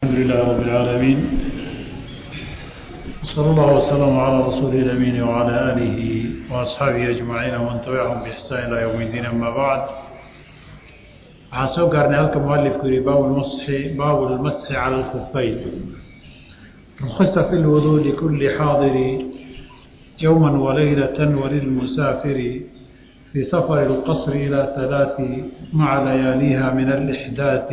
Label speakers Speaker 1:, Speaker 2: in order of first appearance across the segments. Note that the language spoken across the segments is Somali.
Speaker 1: الحمد لله رب العالمين صلى الله وسلم على رسوله الأمين وعلى آله وأصحابه أجمعين ومن تبعهم بإحسان إلى يوم الدين أما بعد waxaan soo gaarnay halka mualifku yihi baabu lmasxi baabu lmasxi cala alkufayn rukhisa fi lwuduu likulli xaadiri yowma walaylata walilmusaafiri في سفر القصر إلى ثلاث مع لياليها من الإحداث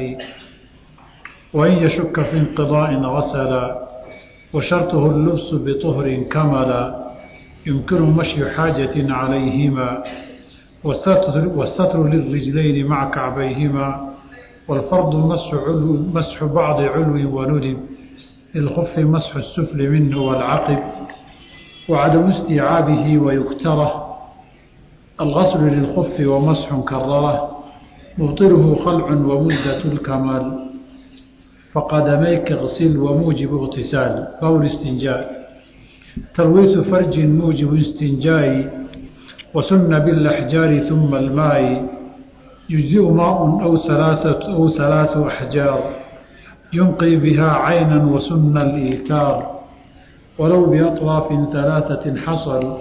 Speaker 1: وإن يشك في انقضاء غسل وشرطه اللبس بطهر كمل يمكن مشي حاجة عليهما والستر, والستر للرجلين مع كعبيهما والفرض مسح, علو مسح بعض علو وندب للخف مسح السفل منه والعقب وعدم استيعابه ويكتره الغسل للخف ومسح كرره مبطله خلع ومدة الكمال فقدميك اغسل وموجب اغتسال فهو الاستنجاء تلويث فرج موجب استنجاء وسن بالأحجار ثم الماء يجزئ ماء أو ثلاثة أو ثلاث أحجار ينقي بها عينا وسن الإيتار ولو بأطراف ثلاثة حصل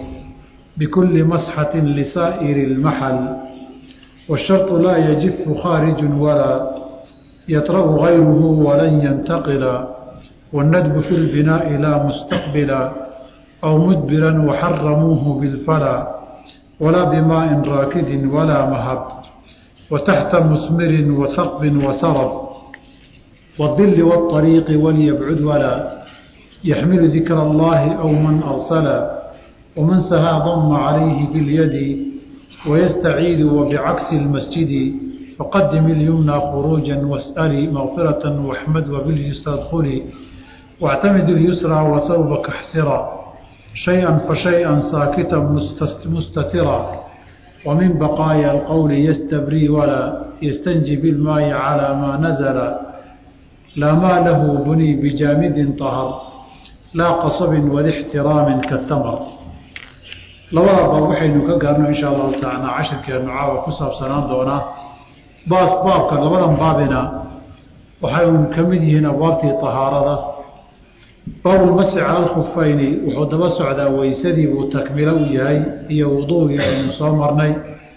Speaker 1: بكل مسحة لسائر المحل والشرط لا يجف خارج ولا يطرأ غيره ولن ينتقل والندب في البناء لا مستقبلا أو مدبرا وحرموه بالفلا ولا بماء راكد ولا مهب وتحت مثمر وثقب وسرب والظل والطريق وليبعد ولا يحمل ذكر الله أو من أرسلا ومن سها ضم عليه باليد ويستعيد وبعكس المسجد فقدم اليمنى خروجا واسألي مغفرة واحمد وباليسرى ادخلي واعتمد اليسرى وثوبك احسرا شيئا فشيئا ساكتا مستترا ومن بقايا القول يستبري ولا يستنجي بالماء على ما نزل لا ما له بني بجامد طهر لا قصب ولاحترام كالتمر labadaba waxaynu ka gaarno insha allahu tacaala cashirkeenu caawa ku saabsanaan doonaa baas baabka labadan baabina waxay un ka mid yihiin abwaabtii tahaarada baabulmasi cala alkhufayni wuxuu daba socdaa weysadii buu takmilo u yahay iyo wuduugii aynu soo marnay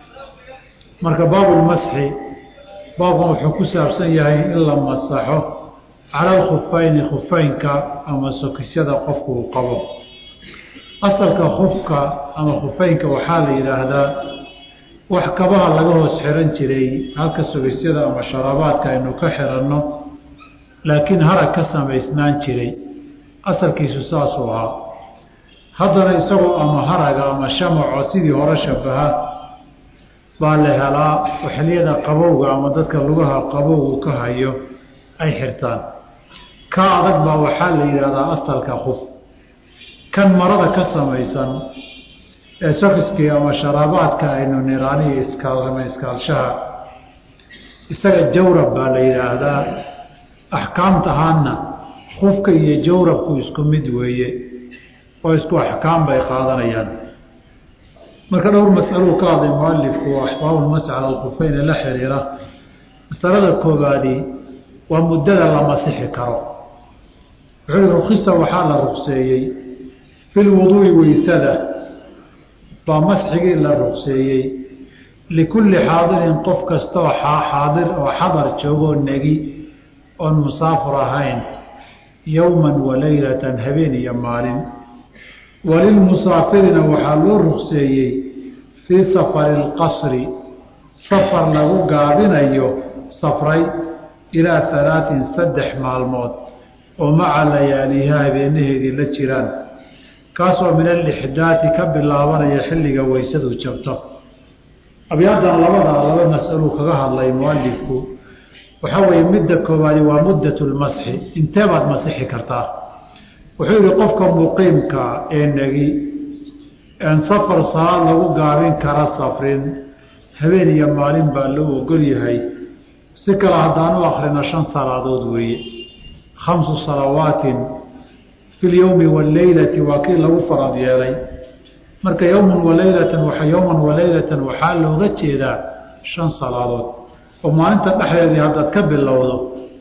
Speaker 1: marka baabulmasxi baabkan wuxuu ku saabsan yahay in la masaxo cala alkhufayni khufaynka ama sokisyada qofku uu qabo asalka khufka ama khufeynka waxaa la yidhaahdaa wax kabaha laga hoos xiran jiray halka sugisyada ama sharabaadka aynu ka xiranno laakiin harag ka samaysnaan jiray asalkiisu saasuu ahaa haddana isagoo ama haraga ama shamaco sidii hore shabaha baa la helaa xiliyada qabowga ama dadka lugaha qabowgu ka hayo ay xirtaan ka adag baa waxaa la yidhaahdaa asalka khuf kan marada ka samaysan ee sokiskii ama sharaabaadka aynu niraaniyo iskaalama iskaalshaha isaga jawrab baa la yidhaahdaa axkaamta ahaanna khufka iyo jawrabku isku mid weeye oo isku axkaam bay qaadanayaan marka dhowr masaluu ka hadlay mualifku oo axbaabulmasx cala alkhufeyne la xiriira masalada koobaadi waa muddada la masixi karo wuxuu i rukhisa waxaa la rukseeyey fi lwuduui weysada baa masxigii la ruqseeyey likulli xaadirin qof kastaoo xaadir oo xadar joogoo negi oon musaafur ahayn yowman wa leylatan habeen iyo maalin walilmusaafirina waxaa loo ruqseeyey fii safari alqasri safar lagu gaabinayo safray ilaa halaatin saddex maalmood oo maca layaaliha habeenaheedii la jiraan kaasoo min alixdaati ka bilaabanaya xilliga weysadu jabto abyaadan labadaa laba mas-aluu kaga hadlay mualifku waxaa weeye midda koowaadi waa muddat lmasxi intee baad masixi kartaa wuxuu yihi qofka muqiimka ee negi een safar salaad lagu gaabin kara safrin habeen iyo maalin baa loo ogol yahay si kale haddaanu akrino shan salaadood weeye khamsu salawaatin fi lyowmi waleylati waa kii lagu farad yeelay marka yowman waleylatan wa yowman waleylatan waxaa looga jeedaa shan salaadood oo maalinta dhexdeedii haddaad ka bilowdo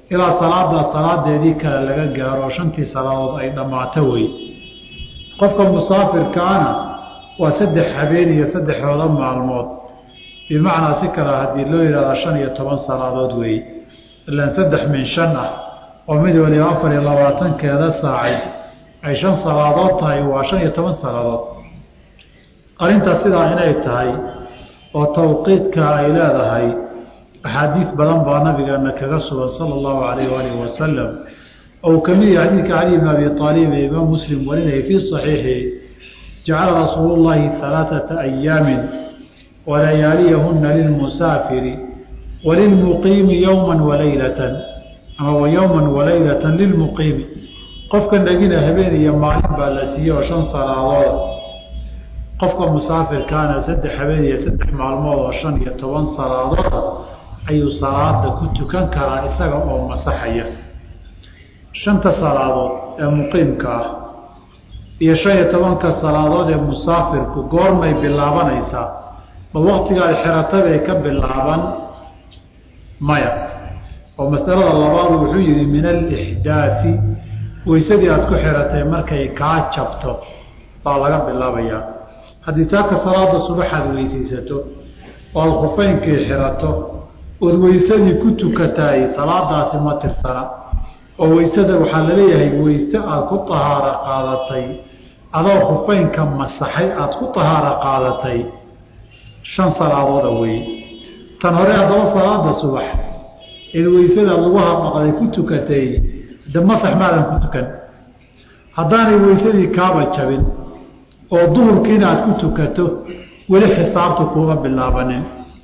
Speaker 1: ilaa salaada salaadeedii kale laga gaaro shantii salaadood ay dhammaato wey qofka musaafirkaana waa saddex habeen iyo saddexooda maalmood bimacnaa si kale haddii loo yidhahda shan iyo toban salaadood weeye ilaan saddex min shan ah oo mid waliba afar iyo labaatankeeda saacay ay shan salaadood tahay waa shan iyo toban salaadood arrintaas sidaa inay tahay oo tawqiidka ay leedahay axaadiis badan baa nabigeena kaga sugan sala allahu calayh waalihi wasalam ou ka mid yahay xadiidka cali bn abi aalib ee imaam muslim warinaya fii saxiixi jacala rasuulu llahi halaaثata ayaamin walayaaliyahuna lilmusaafiri walilmuqiimi yowma walaylatan ama wa yowma walaylatan lilmuqiimi qofka dhegina habeen iyo maalin baa la siiyey oo shan salaadood qofka musaafirkaana saddex habeen iyo saddex maalmood oo shan iyo toban salaadood ayuu salaada ku tukan karaa isaga oo masaxaya shanta salaadood ee muqiimka ah iyo shan iyo tobanka salaadood ee musaafirku goormay bilaabanaysaa ma waktiga ay xeratabay ka bilaaban maya oo masalada labaadu wuxuu yihi min alixdaafi weysadii aada ku xiratay markay kaa jabto baa laga bilaabayaa haddii saaka salaada subaxaad weysaysato oo aada khufeynkii xirato ood weysadii ku tukataay salaadaasi ma tirsana oo weysada waxaa laleeyahay weyse aada ku tahaaro qaadatay adoo khufeynka masaxay aada ku tahaaro qaadatay shan salaadooda weeye tan hore haddaba salaada subax eed weysada lagu hadhaqday ku tukatay de masax maadan ku tukan haddaanay weysadii kaaba jabin oo duhurkiina aada ku tukato weli xisaabtu kuuma bilaabanin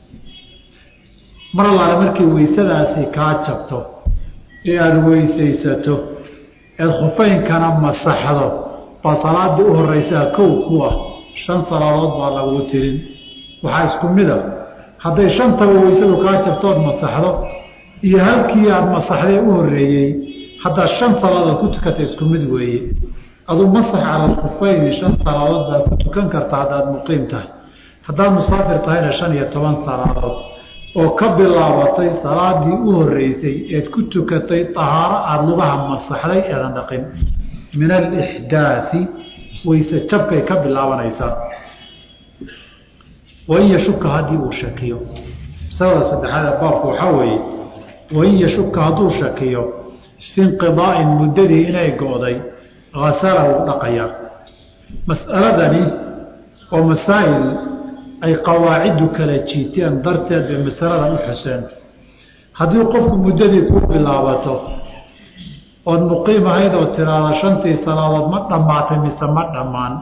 Speaker 1: mar allaale markii weysadaasi kaa jabto ee aada weysaysato eed khufeynkana masaxdo baa salaadii u horeysaa kow ku ah shan salaadood baa lagu tirin waxaa isku mid a hadday shantaba weysadu kaa jabtood masaxdo iyo halkii aada masaxdee u horeeyey haddaad shan salaadood ku tukata isku mid weeye aduu masax cala alkhufeyni shan salaadood baad ku tukan karta haddaad muqiim tahay haddaad musaafir tahayna shan iyo toban salaadood oo ka bilaabatay salaadii u horeysay eed ku tukatay tahaaro aada lugaha masaxday eedan dhaqin min alixdaai weyse jabkay ka bilaabanaysaa wain yashuka haddii uu shakiyo masalada saddexaad ee baabku waxaa weeye wain yashuka hadduu shakiyo fi inqidaa'in muddadii inay go-day hasala wuu dhaqayaa mas'aladani oo masaa'il ay qawaaciddu kala jiiteen darteed bay masaladan u xuseen haddii qofku muddadii ku bilaabato ood muqiim ahayd oo tiraada shantii salaadood ma dhammaatay mise ma dhammaan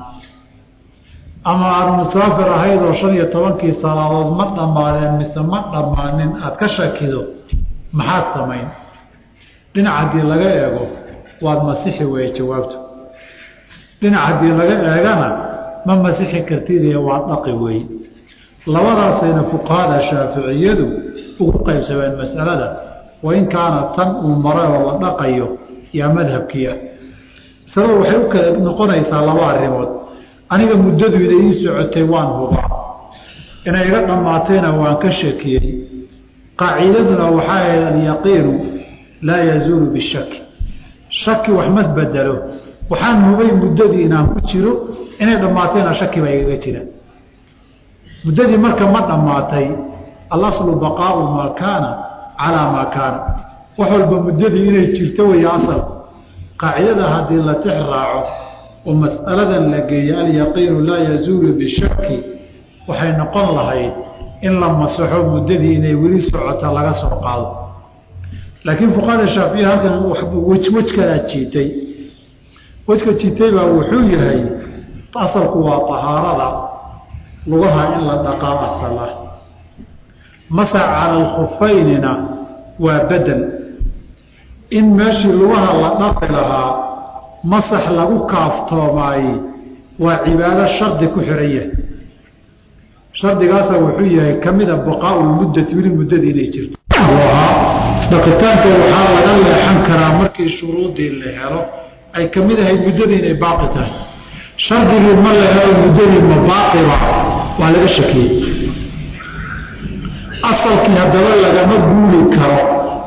Speaker 1: ama aada musaafir ahayd oo shan iyo tobankii salaadood ma dhammaadeen mise ma dhammaanin aada ka shakido maxaad samayn dhinac haddii laga eego waad masixi weeye jawaabtu dhinac haddii laga eegana ma masixi kartidee waad dhaqi weeye labadaasayna fuqahada shaaficiyadu ugu qaybsameen masalada wain kaana tan uu maray oo la dhaqayo yaa madhabkiia masalada waxay u kala noqonaysaa laba arrimood aniga muddadu inay ii socotay waan hubaa inay iga dhammaatayna waan ka shakiyey qaacidaduna waxaa ahayd alyaqiinu laa yazuulu bishaki shaki wax ma bedelo waxaan hubay muddadii inaan ku jiro inay dhammaatayna shaki baa igaga jira muddadii marka ma dhammaatay alaslu baqaau maa kaana calaa maa kaana wax walba muddadii inay jirto weeye asal qaacidada haddii la tix raaco oo mas'aladan la geeyo alyaqiinu laa yazuulu bishaki waxay noqon lahayd in la masaxo muddadii inay weli socota laga soo qaado laakiin fuqahada shaafiya halkan wej wej kalaa jiitay wejka jiitay baa wuxuu yahay asalku waa tahaarada lugaha in la dhaqaa asala masax cala alkhufaynina waa bedel in meeshii lugaha la dhaqi lahaa masax lagu kaaftoomaayey waa cibaado shardi ku xihan yahay shardigaasa wuxuu yahay ka mida baqaau lmuddati weli muddadii inay jirto dhaqitaanka waxaa laga leexan karaa markii shuruudii la helo ay ka mid ahayd muddadii inay baaqi tahay shardigii ma la helo muddadii ma baaqiba waa laga shakiyey asalkii haddaba lagama guuli karo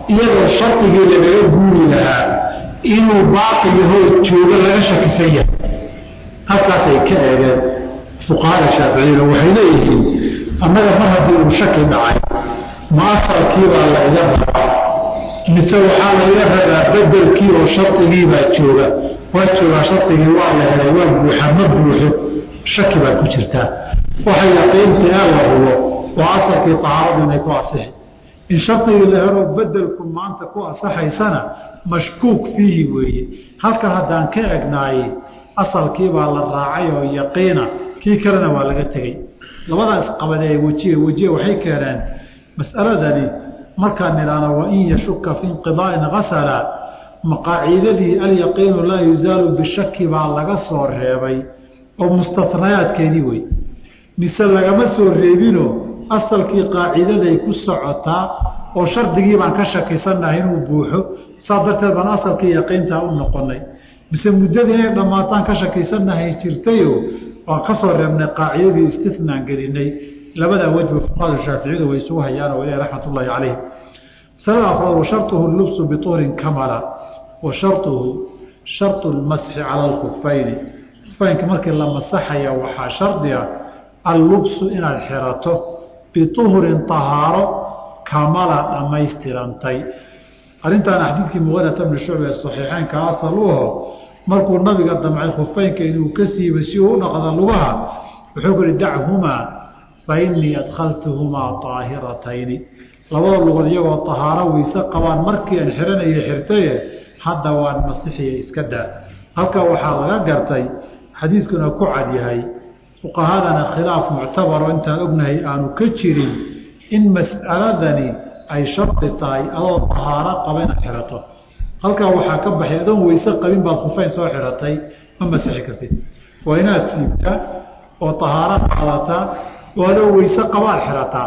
Speaker 1: iyadoo shardigii lagaga guuri lahaa inuu baaqi yahoo joogo laga shakisan yahay halkaasay ka eegeen fuqahada shaaficiyada waxay leeyihiin annaga mar haddii uu shaki dhacay ma asalkiibaa la iga rabaa mise waxaa laiga rabaa bedelkii oo shardigiibaa jooga waa joogaa shardigii waa la helay waa buuxa ma buuxo shaki baad ku jirtaa waxay yaqiinta ee la hubo waa asalkii tahaaradu inay ku asixi in shardigii la helo bedelku maanta ku asaxaysana mashkuuk fiihi weeye halka haddaan ka egnaayey asalkiibaa la raacay oo yaqiina kii kalena waa laga tegey labadaas qabadee wejiye wejiye waxay keeneen mas'aladani markaan nidhaahno wain yashuka fi inqidaa'in hasala maqaaciidadii alyaqiinu laa yuzaalu bishaki baa laga soo reebay oo mustanayaadkeedii wey mise lagama soo reebino asalkii qaaciidaday ku socotaa oo shardigii baan ka shakisannahay inuu buuxo saa darteed baan asalkii yaqiintaa u noqonay mise muddadii inay dhammaataan ka shakisannahay jirtayo waan ka soo reebnay qaacidadii istinaan gelinay labadaa wejba fuqahada shaaficiyadu way isugu hayaan oo ilahi raxmat ullaahi calayh masalada afraad wa shartuhu lubsu bituurin kamala wa shartuhu shartu lmasxi cala alkhufayni khufeynka markii la masaxaya waxaa shardiga allubsu inaad xirato bituhrin tahaaro kamala dhammaystirantay arrintaana xadiidkii muqadata bni shucba ee saxiixeynka asal u aho markuu nabiga damcay khufeynka inuu ka siiba si uu u dhaqda lugaha wuxuu ku yihi dachumaa fa innii adkhaltuhumaa طaahiratayni labada lugood iyagoo tahaaro weyse qabaan markii aan xiranaya xirtaye hadda waan masixiya iska daa halkaa waxaa laga gartay xadiidkuna ku cad yahay fuqahadana khilaaf muctabaro intaan ognahay aanu ka jirin in mas'aladani ay shardi tahay adoo tahaaro qaba inaad xirato halkaa waxaa ka baxay adoon weyse qabin baad khufeyn soo xiratay ma masixi kartid waa inaad siibtaa oo tahaaro qaadataa oo adoo weyse qabaad xirataa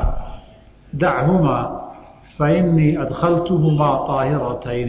Speaker 1: dachumaa fa innii adkhaltuhumaa طaahiratayni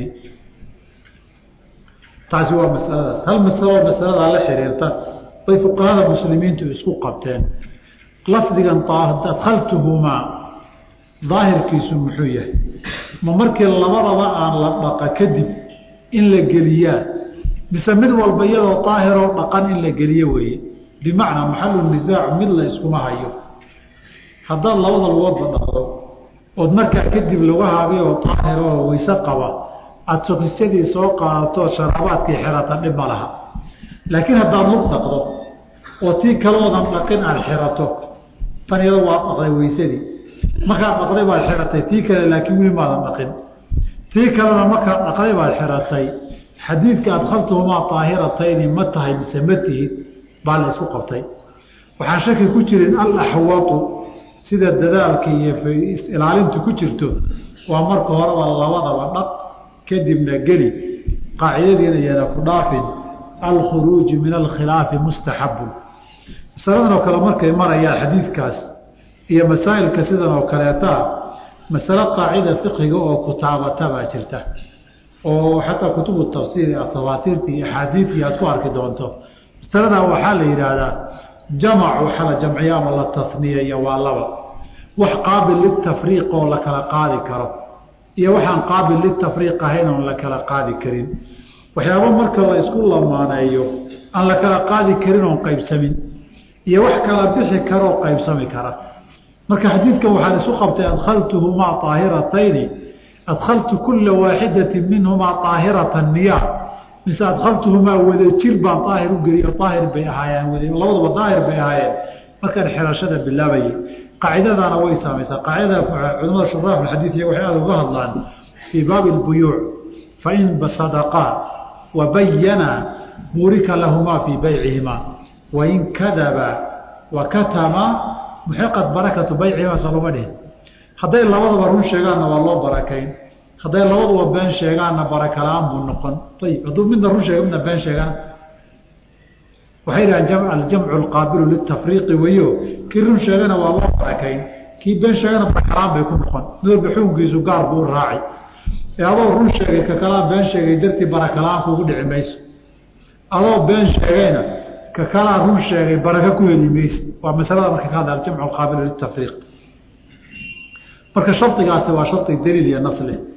Speaker 1: taasi waa masaladaas hal masaloo masaladaa la xiriirta bay fuqahada muslimiintu isku qabteen lafdigan adkhaltuhumaa daahirkiisu muxuu yahay ma markii labadaba aan la dhaqa kadib in la geliyaa mise mid walba iyadoo daahiroo dhaqan in la geliyo weeye bimacnaa maxalu nisaacu mid la iskuma hayo haddaad labada lugoodba dhaqdo ood markaa kadib lugahaabi oo daahiroo weyse qaba aada sokisyadii soo qaadato sharaabaadkii xirata dhib ma laha laakiin haddaad lug dhaqdo oo tii kaloodan dhaqin aada xirato tan iyado waa dhaqday weysadii markaad dhaqday baad xiratay tii kale laakiin weli maadan dhaqin tii kalena markaad dhaqday baad xiratay xadiidka adkhaltuhumaa daahiratayni ma tahay mise ma tihid baa la isku qabtay waxaan shaki ku jirin alaxwatu sida dadaalka iyo ilaalintu ku jirto waa marka horeba labadaba dhaq kadibna geli qaacidadiina yana ku dhaafin alkhuruuju min alkhilaafi mustaxabun masaladan oo kale markay marayaan xadiidkaas iyo masaa'ilka sidan oo kaleetaa masale qaacida fiqiga oo kutaabata baa jirta oo xataa kutubu tafsiir tafaasiirta iyo axaadiidii aad ku arki doonto masaladaa waxaa la yidhaahdaa jamac waxaa la jamciya ama la tasniyeeyo waa laba wax qaabil litafriiq oo la kala qaadi karo iyo waxaan qaabil litafriiq ahayn oon la kala qaadi karin waxyaaba marka la isku lamaaneeyo aan la kala qaadi karin oon qaybsamin iyo wax kala bixi karoo qaybsami kara marka xadiidkan waxaan isu qabtay adkhaltuhumaa طaahiratayni adkhaltu kula waaxidatin minhumaa طaahirata niya mise adkhaltuhumaa wadajir baan daahir u geliyo daahir bay ahaayeen labaduba daahir bay ahaayeen markaan xirashada bilaabayay qaacidadaana way saamaysaa qaacidada culamada shuraax xadiid iyo waxay aada uga hadlaan fii baabi اlbuyuuc fain sadaqaa wabayana burika lahumaa fii baycihimaa wain kadaba wakatama muxiqat barakatu baycihimaa soo loma dhihin hadday labadaba run sheegaanna waa loo barakayn hadday labaduba been sheegaanna barakalaan buu noqon ayib hadduu midna run sheega midna been sheegaan waxay dhahaan aljamcu alqaabilu litafriiqi weyo kii run sheegana waa loo barakayn kii been sheegana barakalaan bay ku noqon mid walba xukunkiisu gaar buu raacay ee adoo run sheegay ka kalaan been sheegay dartii barakalaan kuugu dhici mayso adoo been sheegayna ka kalaan run sheegay baraka ku heli mayso waa masalada marka ka hadla aljamcu alqaabilu litafriiq marka shardigaasi waa shardi daliil iyo nas leh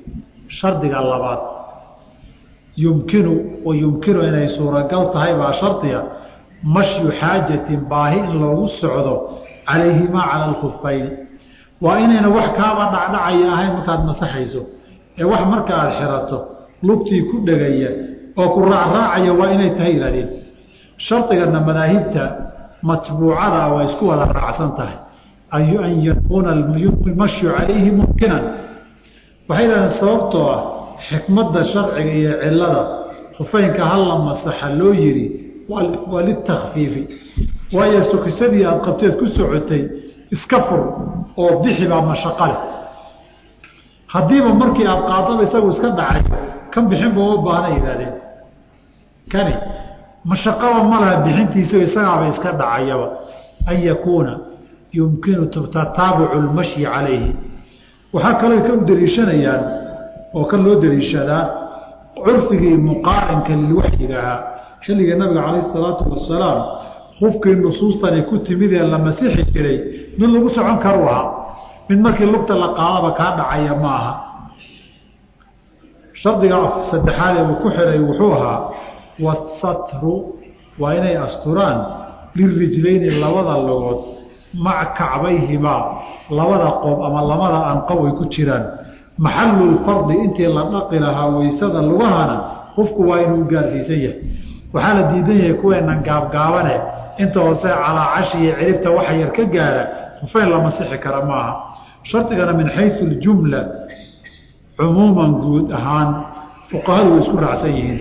Speaker 1: shardiga labaad yumkinu wa yumkinu inay suuragal tahay baa shardiga mashyu xaajatin baahi in loogu socdo calayhimaa cala alkhufayn waa inayna wax kaaba dhacdhacaya ahayn markaad masaxayso ee wax marka aada xirato lugtii ku dhegaya oo ku raacraacaya waa inay tahay ihahdeen shardigana madaahibta matbuucada waa isku wada raacsan tahay an yakuuna mashyu calayhi mumkinan waxay yidhahdeen sababtoo ah xikmadda sharciga iyo cilada khufeynka hala masaxa loo yiri waa litakfiifi waayo sokisadii aada qabteed ku socotay iska fur oo bixi baa mashaqo leh haddiiba markii aada qaadaba isagu iska dhacay kan bixinba uma baahna yihahdeen kani mashaqaba ma laha bixintiisa isagaaba iska dhacayaba an yakuuna yumkinu tataabucu lmashyi calayhi waxaa kaloo ka u daliishanayaan oo kan loo daliishadaa curfigii muqaarinka lilwaxyiga ahaa xilligii nabiga calayh isalaatu wasalaam hufkii nusuustani ku timid ee la masixi jiray mid lagu socon karu ahaa mid markii lugta la qaadaba kaa dhacaya ma aha shardiga saddexaad ee uu ku xiray wuxuu ahaa wasatru waa inay asturaan lirijlayni labada logood maca kacbayhimaa labada qoob ama labada anqow ay ku jiraan maxalulfardi intii la dhaqi lahaa weysada lugahana qofku waa inuu gaarsiisan yahay waxaa la diidan yahay kuweenan gaabgaabane inta hoose calaacashi iyo ciribta waxa yar ka gaara khufeyn la masixi kara maaha shardigana min xayu ljumla cumuuman guud ahaan fuqahadu way isku raacsan yihiin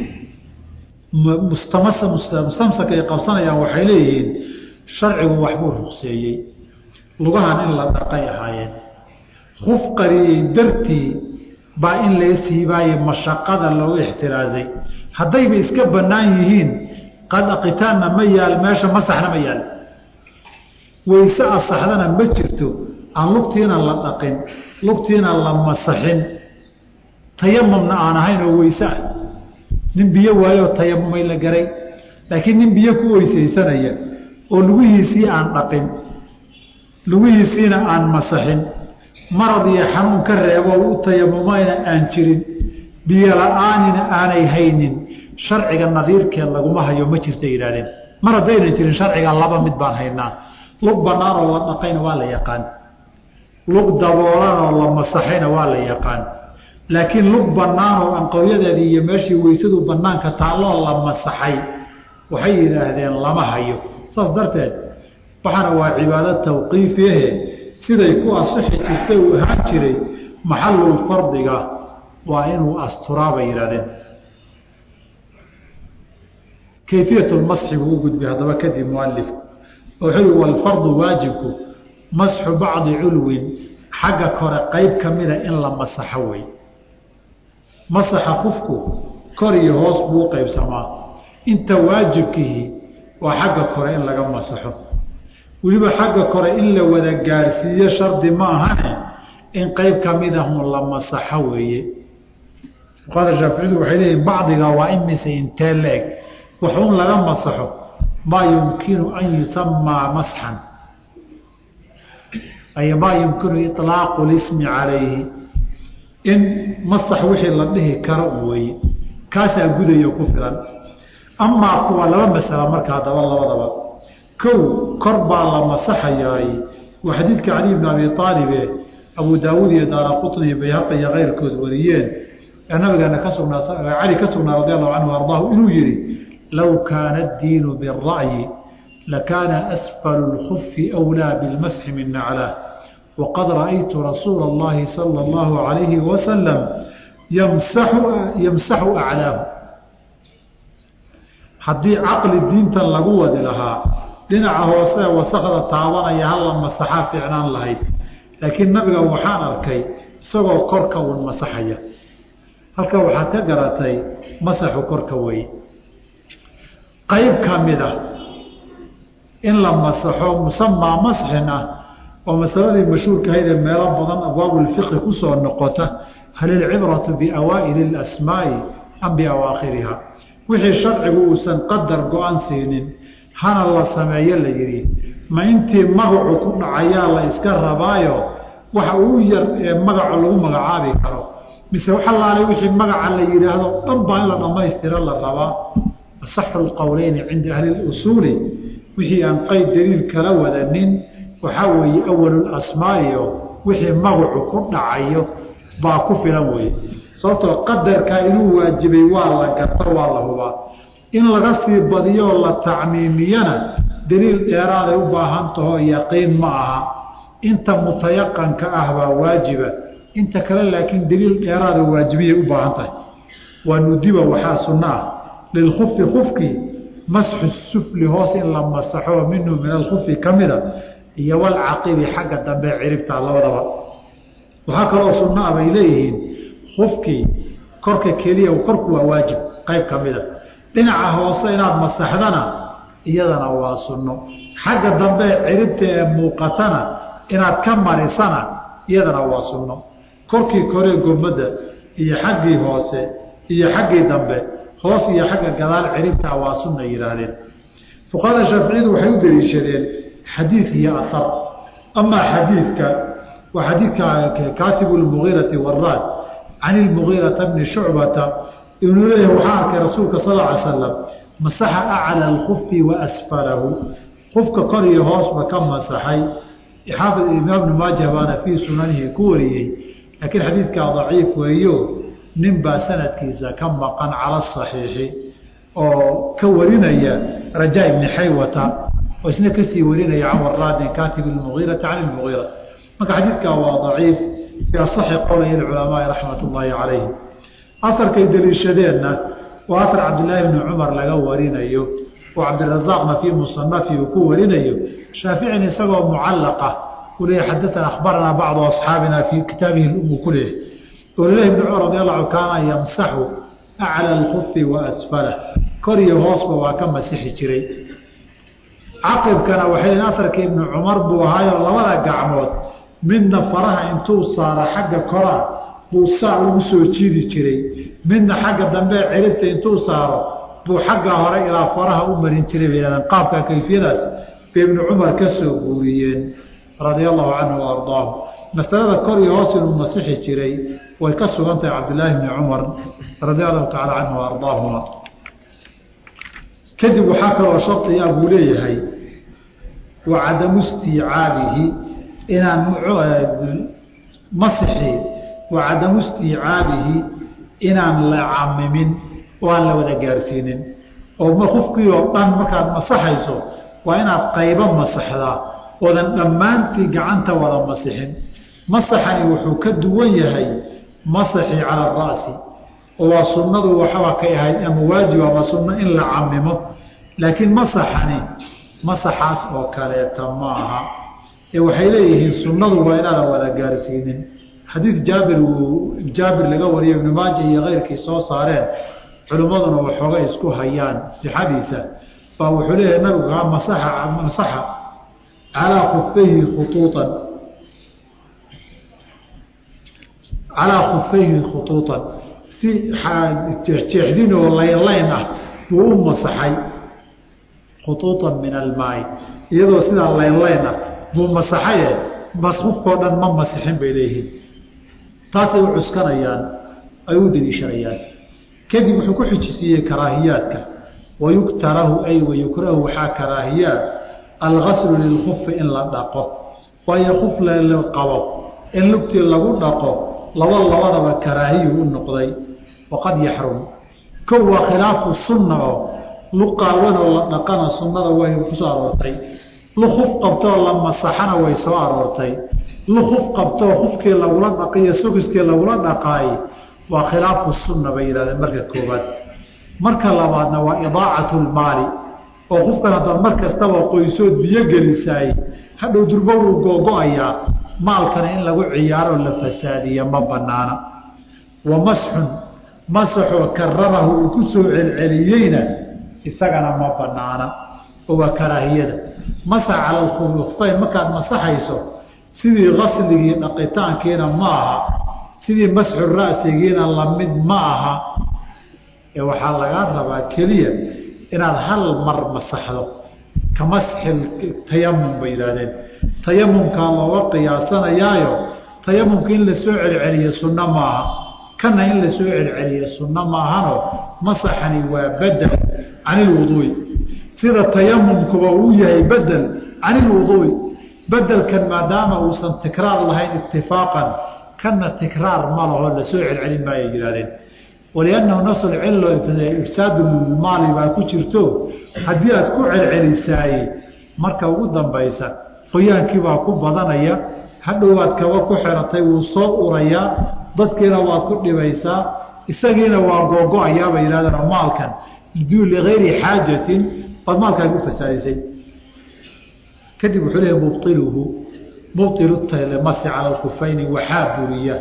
Speaker 1: mustamsaka ay qabsanayaan waxay leeyihiin sharcigu waxbuu ruqseeyey lugahan in la dhaqay ahaayeen kuf qariyey dartii baa in laga siibaaye mashaqada loogu ixtiraazay haddayba iska bannaan yihiin qad aqitaanna ma yaal meesha masaxna ma yaal weyse asaxdana ma jirto aan lugtiina la dhaqin lugtiina la masaxin tayamumna aan ahayn oo weyse ah nin biyo waayoo tayamumay la garay laakiin nin biyo ku weysaysanaya oo lugihiisii aan dhaqin lugihiisiina aan masaxin marad iyo xanuun ka reebo u tayamumayna aan jirin biyo la-aanina aanay haynin sharciga nadiirkeed laguma hayo ma jirta yidhahdeen mar haddaynan jirin sharciga laba mid baan haynaa lug banaanoo la dhaqayna waa la yaqaan lug daboolanoo la masaxayna waa la yaqaan laakiin lug banaanoo anqowyadeedii iyo meeshii weysadu banaanka taalloo la masaxay waxay yidhaahdeen lama hayo saas darteed waxaana waa cibaado tawqiifiahe siday ku asixi jirtay uu ahaan jiray maxalul fardiga waa inuu asturaa bay yidhahdeen kayfiyat lmasxi buu u gudbay haddaba kadib mualifku wuxuu yihi walfardu waajibku masxu bacdi culwin xagga kore qeyb ka mida in la masaxo wey masaxa qofku kor iyo hoos buu u qeybsamaa inta waajibkihi waa xagga kore in laga masaxo weliba xagga kore in la wada gaarsiiyo shardi ma ahane in qeyb ka midahun la masaxo weeye fuqahada shaaficiyadu waxay leeyihin bacdiga waa imise intee la-eg waxuun laga masaxo maa yumkinu an yusamaa masxan ay maa yumkinu iطlaaqu lismi calayhi in masax wixii la dhihi karo weeye kaasaa gudayo ku filan amaa kuwa laba masala marka haddaba labadaba kow kor baa la masaxayaay waa xadiidka cali bn abi aalibe abu daawuud iyo daara qutni iyo bayhaqi iyo keyrkood wariyeen ee nabigeena ka sugnaa cali ka sugnaa radi allahu canhu ardaahu inuu yihi low kaana addiinu biالra'yi lakaana asfalu اlkufi أwlaa biاlmasxi min naclaah waqad ra'aytu rasuula اllahi salى اllahu عalayhi wasalam yamsaxu aclaahu haddii caqli diintan lagu wadi lahaa dhinaca hoose wasakda taabanaya hala masaxaa fiicnaan lahayd laakiin nabiga waxaan arkay isagoo korka uun masaxaya halka waxaad ka garatay masaxu korka wey qayb ka mid a in la masaxo musamaa masxin ah oo masaladii mashhuurkahayd ee meelo badan abwaabulfiqhi kusoo noqota hal ilcibratu biawaa'ili اlasmaa'i am biawaakhiriha wixii sharcigu uusan qadar go-an siinin hana la sameeyo la yidhi ma intii magacu ku dhacayaa la iska rabaayo waxa uu yar ee magaco lagu magacaabi karo mise waxalaale wixii magaca la yidhaahdo dhan baa in la dhammaystiro la rabaa asaxu lqowleyni cinda ahli lusuuli wixii aan qeyd daliil kala wadanin waxaa weeye awalulasmaa'iyo wixii magacu ku dhacayo baa ku filan weye sababtoo qadarkaa inuu waajibay waa la garto waa la hubaa in laga sii badiyoo la tacmiimiyana daliil dheeraaday u baahan tahoo yaqiin ma aha inta mutayaqanka ah baa waajiba inta kale laakiin daliil dheeraada waajibiyay u baahan tahay waa nudiba waxaa sunno ah lilkufi kufkii masxu sufli hoos in la masaxo minhu min alkufi ka mida iyo walcaqibi xagga dambe ciribta labadaba waxaa kaloo sunno ah bay leeyihiin kufkii korka keliya korku waa waajib qayb ka mida dhinaca hoose inaad masaxdana iyadana waa sunno xagga dambe ciribta ee muuqatana inaad ka marisana iyadana waa sunno korkii koree gomadda iyo xaggii hoose iyo xaggii dambe hoos iyo xagga gadaal ciribtaa waa sunna yidhaahdeen fuqahada shaaficiyadu waxay u daliishadeen xadiid iyo ahar amaa xadiidka waa xadiidka kaatibu lmugiirati waraad can ilmugiirata bni shucbata inuu leeyahay waxaa arkay rasuulka sal ly slam masaxa acla alkufi wa asfalahu kufka kor iyo hoosba ka masaxay xaafid imaam bnu maaja baana fii sunanihi ku wariyey laakiin xadiidkaa daciif weeyo nin baa sanadkiisa ka maqan cala saxiixi oo ka warinaya rajaa ibni xaywata oo isna kasii warinaya can waraadin kaatib lmugiirati can lmugiira marka xadiidkaa waa daciif fii asaxi qowlay culamaai raxmat ullaahi calayhim asarkay deliishadeenna waa asar cabdillaahi bni cumar laga warinayo oo cabdirasaaqna fii musanafi uu ku warinayo shaaficin isagoo mucallaqa u leeyahy xadaana akhbaranaa bacdu asxaabina fii kitaabihi lumu ku leeyahy oo lalehi bni cumar radi allahu kaana yamsaxu acla alkufi wa asfalah kor iyo hoosba waa ka masixi jiray caqibkana waxay lehin asarka ibni cumar buu ahaayoo labada gacmood midna faraha intuu saara xagga koraa buu saa ugu soo jiidi jiray midna xagga dambe ciribta intuu saaro buu xagga hore ilaa faraha u marin jiray bay yhahdeen qaabka kayfiyadaas bay ibnu cumar ka soo guuriyeen radia allahu canhu wa ardaahu masalada kor iyo hoos inuu masixi jiray way ka sugan tahay cabdillaahi bni cumar radia allahu tacala canhu wa ardaahuma kadib waxaa kaloo shardiyaa buu leeyahay wa cadamu istiicaabihi inaan masixi wa cadamu istiicaabihi inaan la camimin oo aan la wada gaarsiinin oo kufkii oo dhan markaad masaxayso waa inaad qaybo masaxdaa oodan dhammaantii gacanta wada masixin masaxani wuxuu ka duwan yahay masaxii cala ara'si oo waa sunnadu waxaba kay ahayd ama waajib ama sunno in la camimo laakiin masaxani masaxaas oo kaleeta ma aha ee waxay leeyihiin sunnadu waa inaadan wada gaarsiinin xadiid jaabir uu jaabir laga wariyo ibnu maaja iyo keyrkii soo saareen culimmaduna waxoogay isku hayaan sixadiisa baa wuxuu leeyahay nabigu kaa masaxa masaxa calaa khufayhi khuuuan calaa khufayhi khutuuطan si jeexjeexdin oo laynlayn ah buu u masaxay khutuuطan min almaai iyadoo sidaa laynlayn ah buu masaxaye masqufkao dhan ma masixin bay leeyihiin taasay u cuskanayaan ay u deliishanayaan kadib wuxuu ku xijisiiyey karaahiyaadka wayuktarahu ay wayukrahu waxaa karaahiyaad algaslu lilkufi in la dhaqo waayo kuf la qabo in lugtii lagu dhaqo laba labadaba karaahiyu u noqday waqad yaxrum kow waa khilaafu sunna oo luqaawanoo la dhaqana sunnada way kusoo aroortay lukuf qabtoo la masaxana way soo aroortay lukuf qabtoo kufkii lagula dhaqiyo sugiskii lagula dhaqaay waa khilaafu sunna bay yidhahdeen marka koobaad marka labaadna waa idaacatu lmaali oo qofkan haddaad mar kastaba qoysood biyo gelisaay hadhow durbo wuu googo-ayaa maalkana in lagu ciyaaroo la fasaadiya ma banaana wa masxun masaxoo kararahu uu ku soo celceliyeyna isagana ma banaana oo waa karaahiyada masax cala alkhufeyn markaad masaxayso sidii qasligii dhaqitaankiina ma aha sidii masxu ra'sigiina lamid ma aha ee waxaa lagaa rabaa keliya inaad hal mar masaxdo ka masxi tayamum bay yidhahdeen tayamumkaa looga qiyaasanayaayo tayamumka in la soo celceliyo sunno maaha kana in la soo celceliya sunno maahano masaxani waa bedel can ilwuduui sida tayamumkuba uu yahay bedel can ilwuduui bedelkan maadaama uusan tikraar lahayn itifaaqan kana tikraar ma laho la soo celcelin maayay yidhahdeen waliannahu naslcillo ifsaadulmaali baa ku jirto haddii aad ku celcelisaayey marka ugu dambaysa qoyaankiibaa ku badanaya hadhowaad kaba ku xiratay wuu soo urayaa dadkiina waad ku dhibaysaa isagiina waa googo-ayaabay yihahdeen maalkan ligayri xaajatin baad maalkaagi u fasaadisay kadib wuxuu leeyahy mubطiluhu mubطilu talemasi cala alkufayni waxaa buriya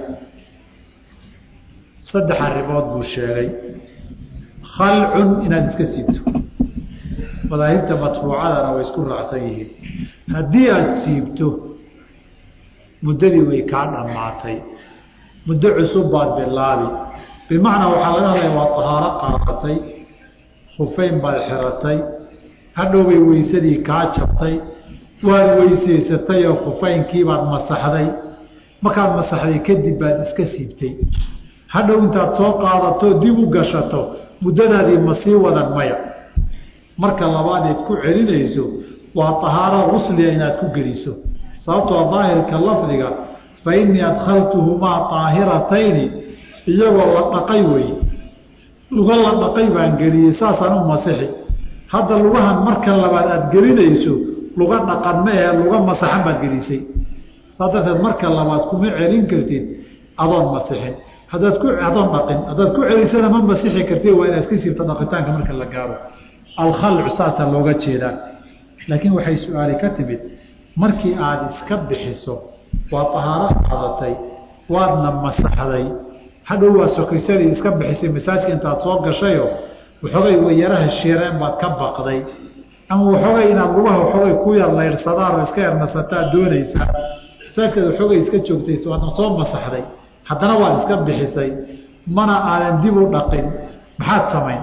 Speaker 1: saddex arrimood buu sheegay khalcun inaad iska siibto madaahibta madfuucadana way isku raacsan yihiin haddii aada siibto muddadii way kaa dhammaatay muddo cusub baad bilaabi bimacnaa waxaa laga hadlaya waa tahaaro qaadatay khufayn baad xiratay hadhowbay weysadii kaa jabtay waad weysaysatay oo khufaynkiibaad masaxday markaad masaxday kadib baad iska siibtay hadhow intaad soo qaadato dib u gashato muddadaadii ma sii wadan maya marka labaadeed ku celinayso waa tahaaro rusliga inaad ku geliso sababtoo daahirka lafdiga fa innii adkhaltuhumaa aahiratayni iyagoo la dhaqay wey luga la dhaqay baan geliyey saasaan u masixi hadda lugahan marka labaad aada gelinayso luga dhaqan ma ahe luga masaxan baad gelisay saas darteed marka labaad kuma celin kartid adoon masixin haddaad ku adoon dhaqin haddaad ku celisana ma masixi kartid waa inaad iska siibto dhaqitaanka marka la gaaro alkhalcu saasaa looga jeedaa laakiin waxay su-aali ka timid markii aada iska bixiso waa tahaaro qaadatay waadna masaxday hadhow waa sokisadii iska bixisay masaajka intaad soo gashayo waxoogay wayaraha shiireen baad ka baqday ama waxoogay inaad lugaha waxoogay ku yar laydhsadaan oo iska yarnasataa doonaysaa masaajkaad waxoogay iska joogtay waadna soo masaxday haddana waad iska bixisay mana aadan dib u dhaqin maxaad samayn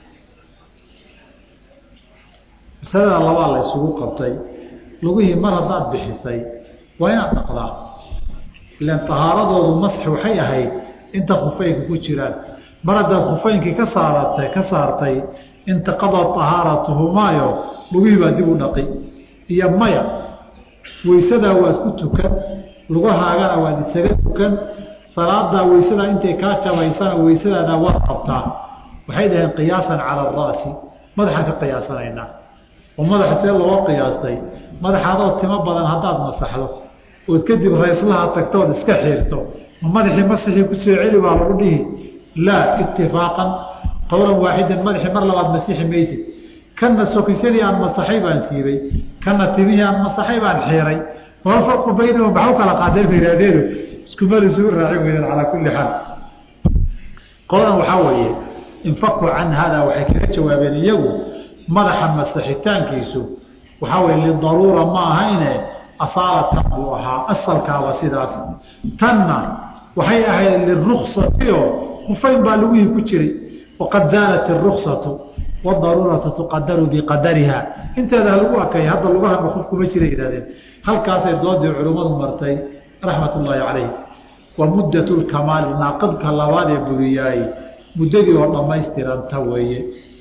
Speaker 1: masalada labaa la isugu qabtay lugihii mar haddaad bixisay waa inaad dhaqdaa ilan tahaaradoodu masxi waxay ahayd inta khufaynka ku jiraan mar haddaad khufaynkii ka saaratay ka saartay intaqadat tahaaratuhumaayo lugihii baa dib u dhaqi iyo maya weysadaa waad ku tukan lugahaagana waad isaga tukan salaadaa weysadaa intay kaa jabaysana weysadaada waad qabtaa waxay dhaheen qiyaasan cala ara'si madaxaan ka qiyaasanaynaa oo madaxa see loo qiyaastay madaxaadoo timo badan haddaad masaxdo ood kadib rayslaha tagtood iska xiirto ma madaxii masixii kusoo celi baa lagu dhihi laa itifaaqan qowlan waaxidan madaxii mar labaad masixi maysid kana sokisadii aan masaxay baan siibay kana timihii aan masaxay baan xiiray wama farqu baynahum maxaa u kala qaadeen ba yihahdeenu iskumada isugu raacin weydeen calaa kulli xaal qoladan waxaa weeye infaku can hada waxay kaga jawaabeen iyagu madaxa masaxitaankiisu waxaa weye lidaruura ma ahayne asaalatan buu ahaa asalkaaba sidaas tanna waxay ahayd liruksatio khufayn baa lugihii ku jiray waqad zaalat iruksatu wadaruuratu tuqadaru biqadariha inteeda halagu akay hadda lugahana qof kuma jira yihahdeen halkaasay doodii culimmadu martay raxmat ullaahi calayh wa muddat lkamaali naaqadka labaad ee buriyaay muddadii oo dhammaystiranta weeye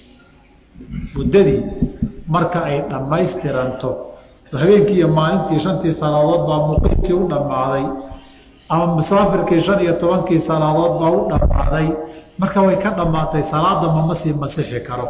Speaker 1: muddadii marka ay dhammaystiranto habeenkii iyo maalintii shantii salaadood baa muqiimkii u dhammaaday ama musaafirkii shan iyo tobankii salaadood baa u dhammaaday marka way ka dhammaatay salaada mama sii masixi karo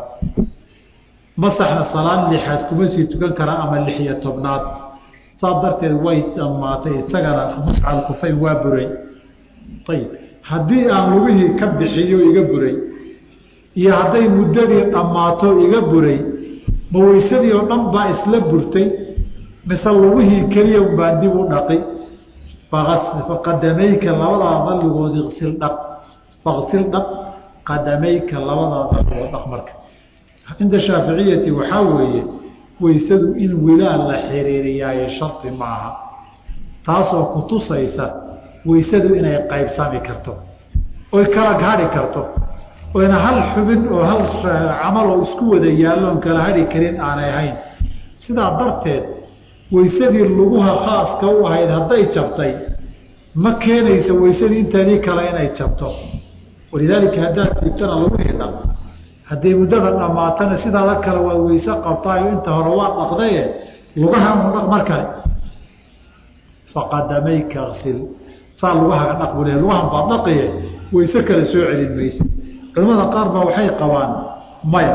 Speaker 1: masaxna salaad lixaad kuma sii tukan kara ama lix iyo tobnaad saas darteed way dhammaatay isagana muscal kufayn waa buray ayib haddii aan lugihii ka bixiyo iga buray iyo hadday muddadii dhammaato iga buray ma weysadii oo dhan baa isla burtay mise lugihii keliya baan dib u dhaqi faqadamayka labadaa dalligood isil dhaq faqsil dhaq qadamayka labadaa dalligood dhaq marka cinda shaaficiyati waxaa weeye weysadu in wilaal la xiriiriyaayo shardi ma aha taasoo ku tusaysa weysadu inay qaybsami karto oy kala hadhi karto oyna hal xubin oo hal camal oo isku wada yaalloon kala hadhi karin aanay ahayn sidaa darteed weysadii luguha khaaska u ahayd hadday jabtay ma keenayso weysadii inteedii kale inay jabto walidaalika haddaad siibtana lagu hidha hadday muddada dhammaatana sidaada kale waad weyse qabtaayo inta hore waa dhaqdaye lugaha unu dhaq mar kale faqadamayka ksil saa lugahaga dhaq buu le lugahan baad dhaqiye weyse kale soo celin mayse culamada qaar baa waxay qabaan maya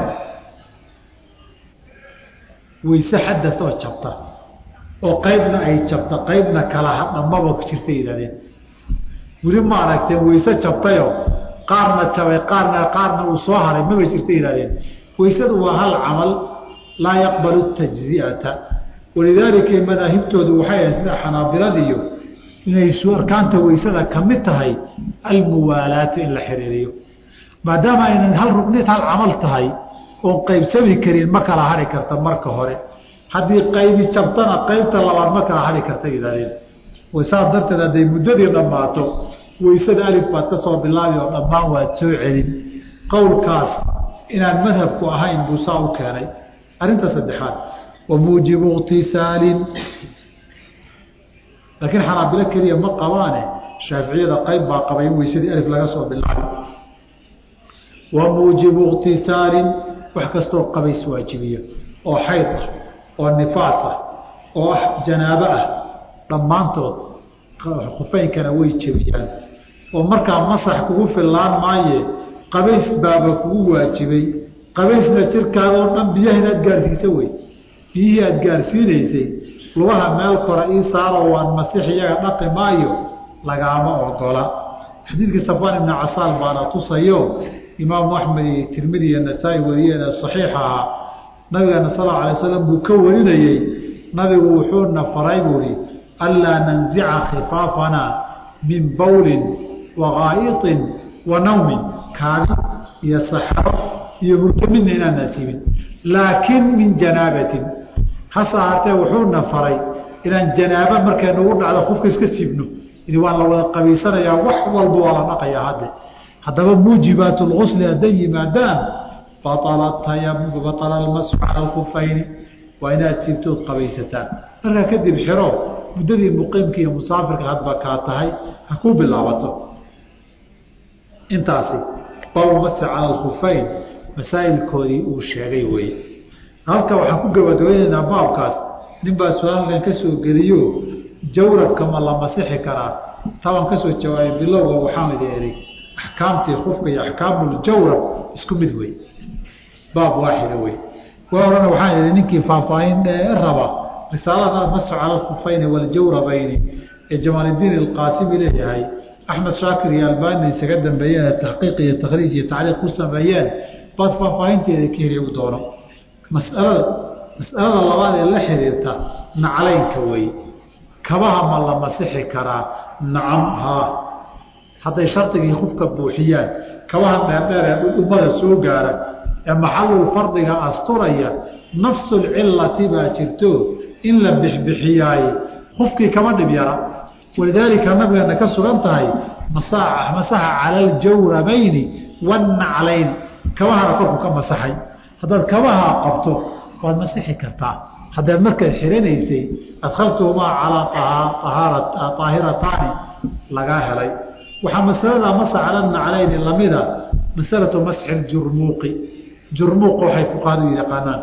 Speaker 1: weyse xadas oo jabta oo qaybna ay jabta qaybna kala hadha maba jirta yihahdeen weli ma aragteen weyse jabtayo qaarna jabay qaarna qaarna uu soo haray maba jirta yihahdeen weysadu waa hal camal laa yaqbalu tajzi'ata walidaalika madaahibtoodu waxay ahayd sida xanaabiladiyo inay arkaanta weysada ka mid tahay almuwaalaatu in la xiriiriyo maadaama aynan hal rugnid hal camal tahay oon qaybsami karin ma kala hari karta marka hore haddii qaybi jabtana qaybta labaad ma kala hari karta yihahdeen saas darteed hadday muddadii dhammaato weysada alif baad ka soo bilaabi oo dhammaan waad soo celin qowlkaas inaan madhabku ahayn buu saa u keenay arrinta saddexaad wa muujibu iktisaalin laakiin xanaabilo keliya ma qabaane shaaficiyada qayb baa qabay in weysadii alif laga soo bilaabi wa muujibu iktisaalin wax kastoo qabays waajibiyo oo xayd ah oo nifaas ah oo ah janaabo ah dhammaantood khufeynkana way jebiyaan oo markaa masax kugu fillaan maaye qabays baaba kugu waajibay qabaysna jirkaaga oo dhan biyaha inaad gaarsiisa wey biyihii aad gaarsiinaysay lugaha meel kora ii saaro waan masix iyaga dhaqi maayo lagaama ogola xadiidkii safaan ibni casaal baana tusayo imaamu axmed iyo tirmidi iyo nasaa-i wariyeena saxiixa ahaa nabigeena sal alla alay slam buu ka warinayey nabigu wuxuuna faray buuhi anlaa nanzica khifaafana min bawlin wa gaa'iطin wa nawmin kaadi iyo saxaro iyo hurdo midna inaan naasiibin laakiin min janaabatin hase ahaatee wuxuuna faray inaan janaaba markay nagu dhacdo qofka iska siibno ini waan la wada qabaysanayaa wax walba waa la dhaqayaa hadde haddaba muujibaat lgusli hadday yimaadaan baala almasxu cala alkufayni waa inaad siibtood qabaysataan markaa kadib xiro muddadii muqiimka iyo musaafirka hadba kaa tahay ha ku bilaabato intaasi baabulmasxi cala alkufayn masaa'ilkoodii uu sheegay weye halka waxaan ku gabagabeynaynaa baabkaas nin baa su-aalkan ka soo geliyo jawrabka ma la masixi karaa tabaan kasoo jawaabay bilowga waxaan idi eray axkaamtii kufka iyo axkaamuljawrab isku mid wey baab waaxida wey waa horena waxaan idhi ninkii faahfaahin raba risaalada almasxu cala alkufayni waljawrabayni ee jamaaldiin alqaasimi leeyahay axmed shaakir iyo albani isaga dambeeyeen taxqiiq iyo takhriij iyo tacliiq ku sameeyeen baad faahfaahinteeda ka heli u doono masalada masalada labaad ee la xiriirta naclaynka wey kabaha ma la masixi karaa nacam haa hadday shardigii qofka buuxiyaan kabaha dheerdheer ee dhudhumada soo gaara ee maxalul fardiga asturaya nafsulcilati baa jirto in la bixbixiyaaye qofkii kama dhib yara walidaalika nabigeena ka sugan tahay masaxa cala aljawrabayni wannaclayn kabahana korku ka masaxay haddaad kabaha qabto waad masixi kartaa haddaad markaad xiranaysay adkhaltuhumaa calaa aahirataani lagaa helay waxaa masalada masx cala naclayni lamida masalatu masxi jurmuuqi jurmuuqa waxay fuqahadu yaqaanaan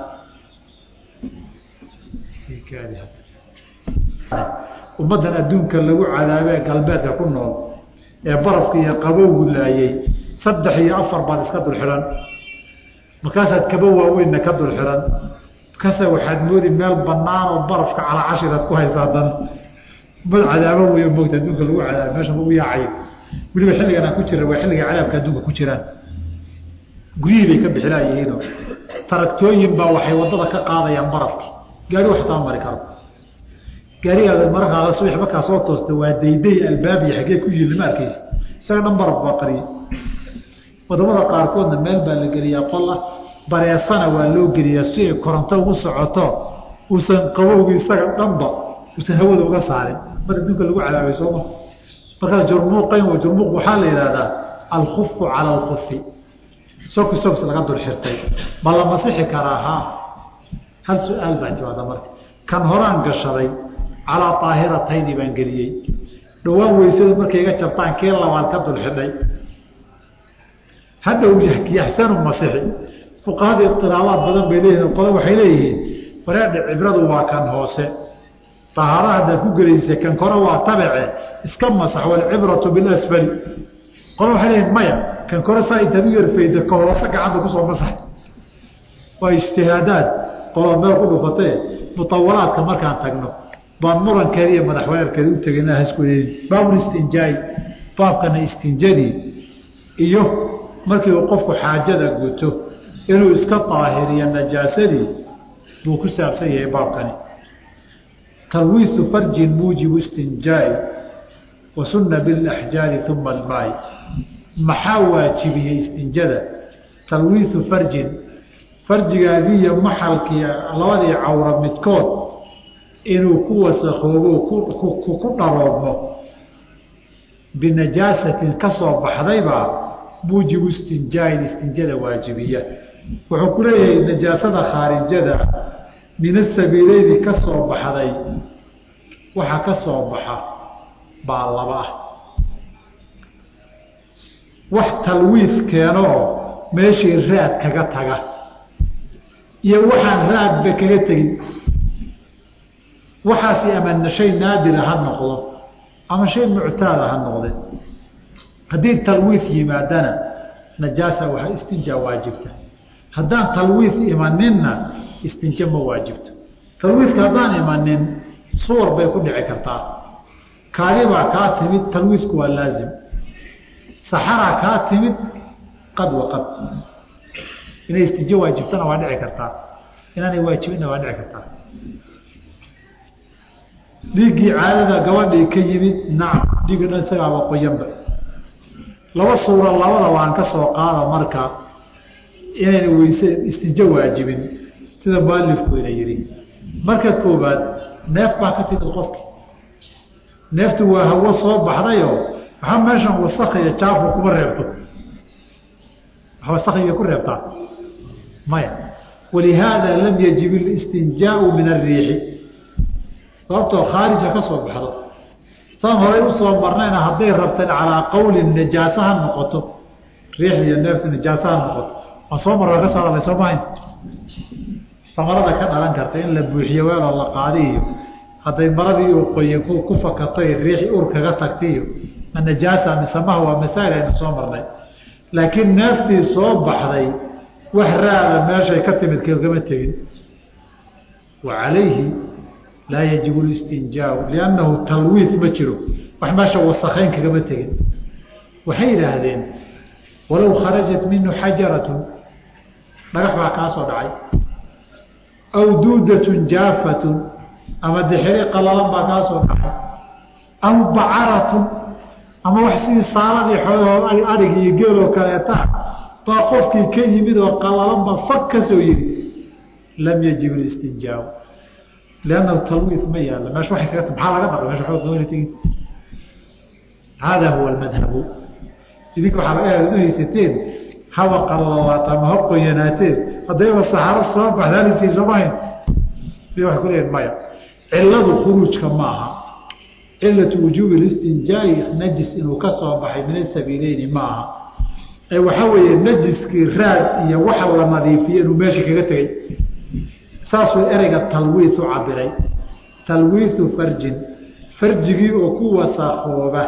Speaker 1: ummaddan adduunka lagu cadaabee galbeedka ku nool ee barafka iyo qabowgu laayey saddex iyo afar baad iska dul xidhan markaasaad kaba waaweynna ka dul xidhan markaasa waxaad moodi meel banaan oo barafka calaa cashiraad ku haysa haddana ummad cadaabo wey moogta adduunka lagu cadaaba meesha lagu yaacayo weliba xilligan aan ku jira waa xilliga cadaabka adduunka ku jiraan guryihii bay ka bixilaayihiino taraktooyin baa waxay wadada ka qaadayaan barafki gaari wax tama mari karo gaarigaada markaa subax markaa soo toosta waa dayday albaabiya xaggee ku yihi lama arkaysa isaga dhan baraf baa qariyay wadamada qaarkoodna meel baa la geliyaa qola bareesana waa loo geliyaa si ay koronto ugu socoto uusan qabowgi isaga dhanba uusan hawada uga saarin mar adduunka lagu cadaabay sooma markaa jurmuuqayn jurmuuq waxaa la yidhahdaa alkufu cala alkufi soki soks laga dul xirtay ma la masixi karaa haa hal su-aal baa jawaada marka kan horaan gashaday calaa aahiratayni baan geliyey dhowaan weysadu markay iga jabtaan kii labaad ka dul xidhay hadda yaxsanu masixi fuqahada itilaabaad badan bay leeyihin qole waxay leeyihiin wareedha cibradu waa kan hoose tahaara haddaad ku gelaysa kan kore waa tabece iska masax walcibratu bilasfali qole waxay leeyihin maya kan kore saa intaad u yarfayda ka hoose gacanta kusoo masax waa ijtihaadaad qoloo meel ku dhufatee mutawalaadka markaan tagno baan murankeeda iyo madaxweerkeeda u tegayna hasku baabul istinjaai baabkana istinjadii iyo markii uu qofku xaajada guto inuu iska daahiriyo najaasadii buu ku saabsan yahay baabkani talwiisu farjin muujibu istinjaai wa sunna bilaxjaari uma almaai maxaa waajibiyey istinjada talwiisu farjin farjigaagii iyo maxalkii labadii cawra midkood inuu ku wasakoobo ku dharoobmo binajaasatin ka soo baxdaybaa muujibu istinjaain istinjada waajibiya wuxuu ku leeyahay najaasada khaarijada min asabiileyni ka soo baxday waxa ka soo baxa baa laba ah wax talwiis keenoo meeshii raad kaga taga iyo waxaan raadba kaga tegin waxaasi ama shay naadira ha noqdo ama shay muctaada ha noqde haddii talwiis yimaadana najaasa waa istinja waajibta haddaan talwiis imaninna istinja ma waajibto talwiiska haddaan imanin suwar bay ku dhici kartaa kaadibaa kaa timid talwiisku waa laazim saxaraa kaa timid qad wa qad inay istinjo waajibtana waa dhici kartaa inaanay waajibinna waa dhici kartaa dhiiggii caadada gabadhii ka yimid nacam dhiigga dhan isagaaba qoyanba laba suuro labada waan ka soo qaada marka inayna weyse istinjo waajibin sida mualifku ina yidhi marka koobaad neef baa ka timid qofki neeftu waa hawo soo baxdayoo waxaa meeshan wasakhiyo jaafu kuma reebto wasakhiga ku reebtaa maya walihaada lam yajib اlistinjaau min ariixi sababtoo khaarija ka soo baxdo saan horay usoo marnayna hadday rabteen calaa qowli najaasa ha noqoto riixda iyo neefta najaasa ha noqoto waa soo marra ka soo hadlay soo mahayn samarada ka dhalan karta in la buuxiyo weeloo la qaadi iyo hadday maradii uu qoye ku fakatoy riixi ur kaga tagta iyo ma najaasa mise maha waa masaa'il aynu soo marnay laakiin neeftii soo baxday wax raada meeshay ka timid kagama tegin wa calayhi laa yajibu listinjaau liannahu talwiis ma jiro wax meesha wasakayn kagama tegin waxay yidhaahdeen walow kharajat minhu xajaratun dhagax baa kaa soo dhacay aw duudatun jaafatun ama dixiri qalalan baa kaa soo dhacay aw bacaratun ama wax sidii saaladii xoolahoo adhig iyo geeloo kaleeta baa qofkii ka yimid oo qalalan baa fag ka soo yiri lam yajib listinjaau liannahu talwiis ma yaalla meesha waay kaga maxaa laga dhaqay mesha oog wana tegin haadaa huwa almadhabu idinka waxaa laga yaaba haysateen haba qalalaata ama ha qoyanaateen haddayba saxaaro soo baxda alisii soomahayn i waxay ku leeyihin maya ciladu khuruujka ma aha cilatu wujuubi listinjaai najis inuu ka soo baxay min asabiileyni ma aha ee waxaa weeye najiskii raad iyo waxa la nadiifiye inuu meesha kaga tegey saasuu ereyga talwiis u cabiray talwiisu farjin farjigii oo ku wasakooba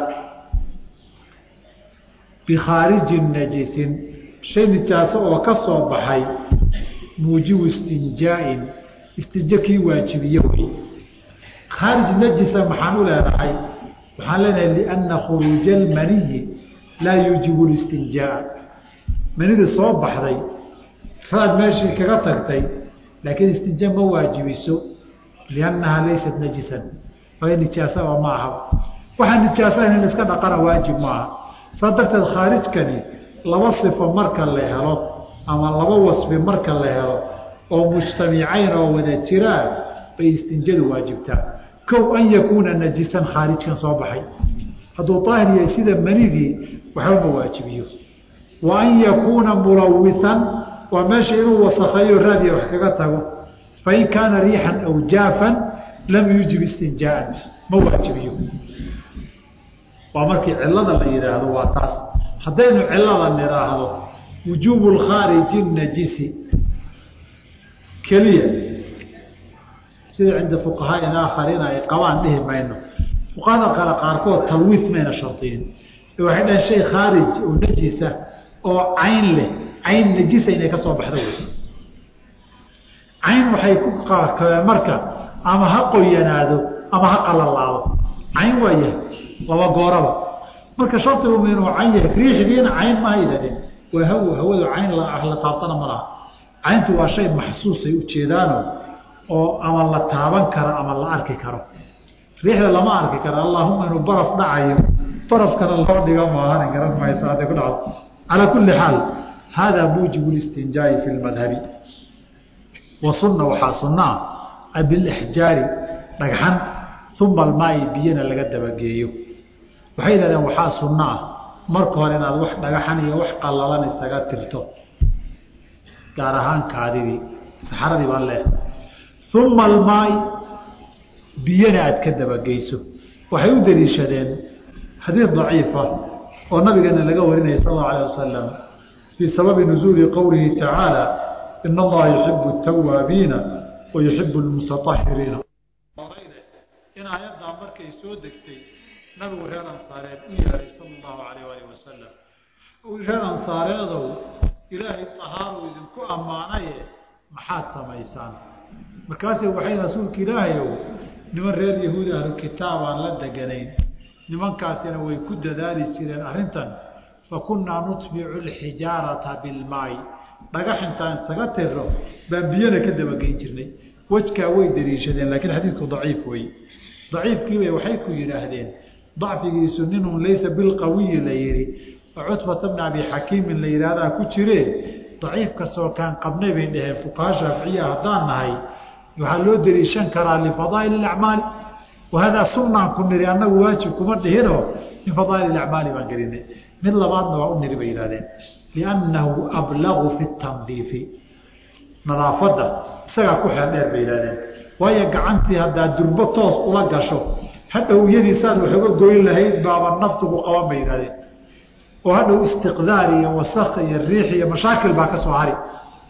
Speaker 1: bikhaarijin najisin shay nijaaso oo ka soo baxay muujibu istinjaain istinjo kii waajibiye wey khaarij najisa maxaan u leedahay waxaan leenahay lianna khuruuja almaniyi laa yuujibu listinjaa manida soo baxday raad meeshii kaga tagtay laakiin istinja ma waajibiso liannahaa laysat najisan waayo nijaasaba ma aha waxaa nijaasahan in iska dhaqana waajib maaha saa darteed khaarijkani laba sifo marka la helo ama laba wasfi marka la helo oo mujtamicayn oo wada jiraan bay istinjadu waajibtaa kow an yakuuna najisan khaarijkan soo baxay hadduu daahir yahay sida manidii waxba ma waajibiyo wa an yakuuna mulawisan waa meesha inuu wasakheeyo raadiya wax kaga tago fain kaana riixan aw jaafan lam yuujib istinjaaan ma waajibiyo waa markii cilada la yidhaahdo waa taas haddaynu cilada nidhaahdo wujuubu lkhaariji najisi keliya sida cinda fuqahaai aakhariina ay qabaan dhihi mayno fuqahada kale qaarkood talwiif mayna shardiyin waxay dhaheen shay khaarij oo najisa oo cayn leh cayn najisa inay ka soo baxdo wey cayn waxay ku qaakabeen marka ama ha qoyanaado ama ha qalalaado cayn waa yahay laba gooraba marka shardigu ma inuu cayn yahay riixdiina cayn ma haydadin waa haw hawadu cayn la taabtana ma laha cayntu waa shay maxsuusay ujeedaano oo ama la taaban karo ama la arki karo riixda lama arki karo allahuma inuu baraf dhacayo barafkana loo dhiga maahan garan maysa hadday ku dhacdo calaa kulli xaal hada muujibu listinjaa'i fi lmadhabi wa sunna waxaa sunna ah bilixjaari dhagxan uma almaai biyana laga dabageeyo waxay yidhahdeen waxaa sunno ah marka hore inaad wax dhagaxan iyo wax qallalan isaga tirto gaar ahaan kaadidii saxaradii baa leeh uma almaai biyana aad ka dabageyso waxay u daliishadeen xadiid daciifa oo nabigeena laga warinaya sal allau alah wasalam fii sababi nuzuuli qowlihi tacaala ina allaha yuxibu tawaabiina wa yuxibu lmutatahiriina in aayaddaa markay soo degtay nabigu reer ansaareed u yeehay sala allahu alayh alih wasalam reer ansaareedow ilaahay tahaaru idinku ammaanaye maxaad samaysaan markaase waxay rasuulka ilaahayow niman reer yahuud ahlu kitaabaan la deganayn nimankaasina way ku dadaali jireen arrintan fa kunnaa nutbicu alxijaarata bilmaay dhagax intaan isaga tiro baan biyana ka dabageyn jirnay wejkaa way daliishadeen laakiin xadiidku daciif wey daciifkiibay waxay ku yidhaahdeen dacfigiisu ninun laysa bilqawiyi la yihi oo cutbata bni abi xakiimin la yidhaahdaa ku jiree daciif kastoo kaan qabnay bay dhaheen fuqaha shaaficiya haddaan nahay waxaa loo daliishan karaa lifadaa'il acmaali wahadaa sunnaan ku niri annagu waajib kuma dhihinoo min fadaa'il acmaali baan gelinay mid labaadna waa u niri bay yidhahdeen liannahu ablagu fi tandiifi nadaafadda isagaa ku xeel dheer bay yidhahdeen waayo gacantii haddaad durbo toos ula gasho hadhow iyadii saad wax uga goyn lahayd baaba naftugu qaban bay yidhahdeen oo hadhow istiqdaar iyo wasak iyo riix iyo mashaakil baa ka soo hari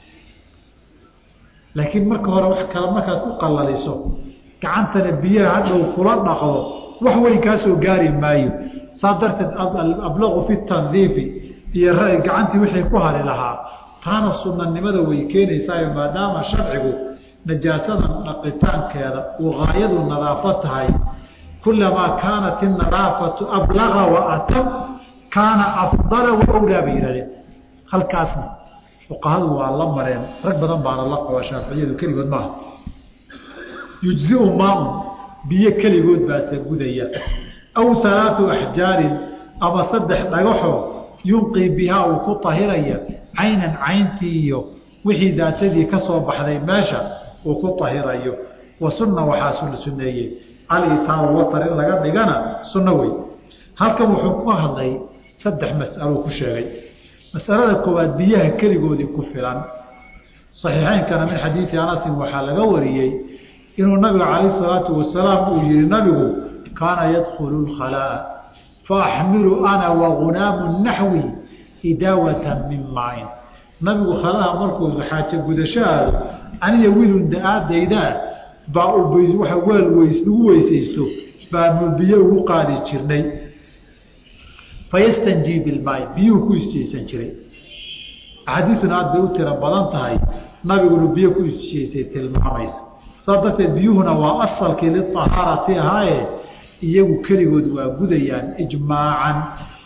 Speaker 1: laakiin marka hore wax kale markaad ku qalaliso gacantana biyaha hadhow kula dhaqdo wax weyn kaa soo gaari maayo saa darteed ablaqu fi tandiifi iyo gacantii wixii ku hari lahaa taana sunanimada way keenaysaayo maadaama sharcigu najaasadan dhaqitaankeeda uu gaayadu nadaafo tahay kulamaa kaanat inadaafatu ablaga wa atam kaana afdala wa awlaa bay yihahdeen halkaasna fuqahadu waa la mareen rag badan baana la qabaa shaaficiyadu keligood maaha yujziu maaun biyo keligood baase gudaya aw alaatu axjaarin ama saddex dhagaxoo yunqii bihaa uu ku tahiraya caynan cayntii iyo wixii daatadii ka soo baxday meesha uu ku tahirayo wa sunna waxaa la suneeyey alitaaru watar in laga dhigana sunno wey halkan wuxuu ku hadlay saddex mas'alo ku sheegay masalada koowaad biyaha keligoodii ku filan saxiixeynkana min xadiidi anasin waxaa laga wariyey inuu nabiga calayh salaatu wasalaam uu yihi nabigu kaana yadkhulu lkhalaa faaxmilu ana wagunaamu naxwi idaawatan min maain nabigu khalaha markuu xaajo gudashahaado aniga wiilun da-aadaydaa baa waa weel weys lagu weysaysto baanu biyo ugu qaadi jirnay fayastanjii bilmaai biyuhu ku isjeysan jiray axaadiisuna aad bay u tiro badan tahay nabiguna biyo ku isjeysay tilmaamaysa saas darteed biyuhuna waa asalkii liahaarati ahaaye iyagu keligood waa gudayaan ijmaacan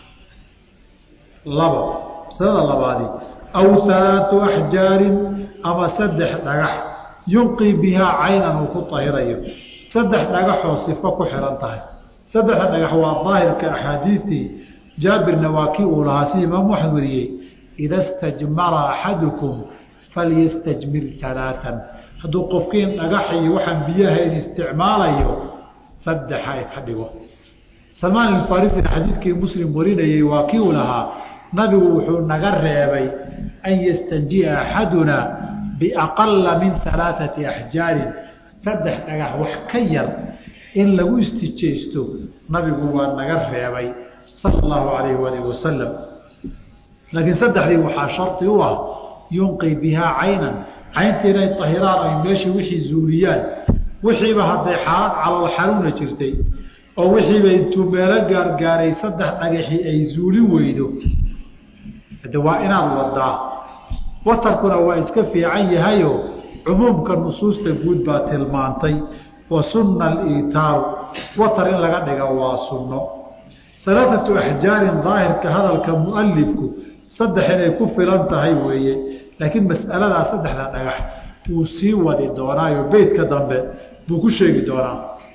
Speaker 1: labo masalada labaadi aw halaatu axjaarin ama saddex dhagax yunqii bihaa caynan uu ku tahirayo saddex dhagaxoo sifo ku xihan tahay saddexda dhagax waa daahirka axaadiistii jaabirna waa kii uu lahaa si imaam waxad wariyey ida stajmara axadukum falyastajmir alaaan hadduu qofkiin dhagax iyo waxaan biyahayn isticmaalayo saddexa ay ka dhigo salmaan alfarisina xadiidkii muslim warinayey waa kii uu lahaa nabigu wuxuu naga reebay an yastanjiya axaduna biaqala min alaaثati axjaarin saddex dhagax wax ka yar in lagu istijaysto nabigu waa naga reebay sala allahu alayh waalih wasalam laakiin saddexdii waxaa shardi u ah yunqi bihaa caynan cayntii inay tahiraan ay meeshii wixii zuuliyaan wixiiba hadday xaalad calool xanuuna jirtay oo wixiiba intuu meelo gaargaaray saddex dhagaxii ay zuuli weydo de waa inaad wadaa watarkuna waa iska fiican yahayo cumuumka nusuusta guud baa tilmaantay wa sunna aliitaaru watar in laga dhiga waa sunno alaaatu axjaarin daahirka hadalka mualifku saddex inay ku filan tahay weeye laakiin mas'aladaa saddexda dhagax wuu sii wadi doonaayo beytka dambe buu ku sheegi doonaa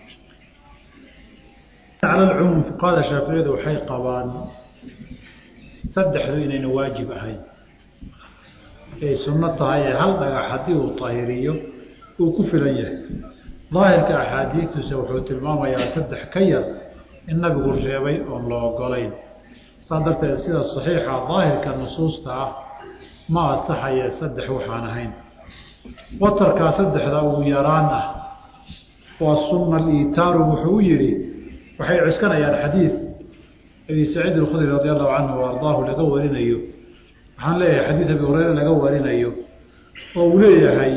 Speaker 1: cala cumuum fuqahada shaaficiyadu waxay qabaan saddexdu inayna waajib ahayn ay sunno tahay ee hal dhagax haddii uu tahiriyo uu ku filan yahay daahirka axaadiistiisa wuxuu tilmaamayaa saddex ka yar in nabigu reebay oon la ogolayn saa darteed sida saxiixa daahirka nusuusta ah ma asaxaya saddex waxaan ahayn watarkaa saddexda uu yaraan ah waa sunna aliitaaru wuxuu u yidhi waxay cuskanayaan xadiid abi saciid alkhudri radi allahu canhu o ardaahu laga warinayo waxaan leeyahay xadiid abi hureyre laga warinayo oo uu leeyahay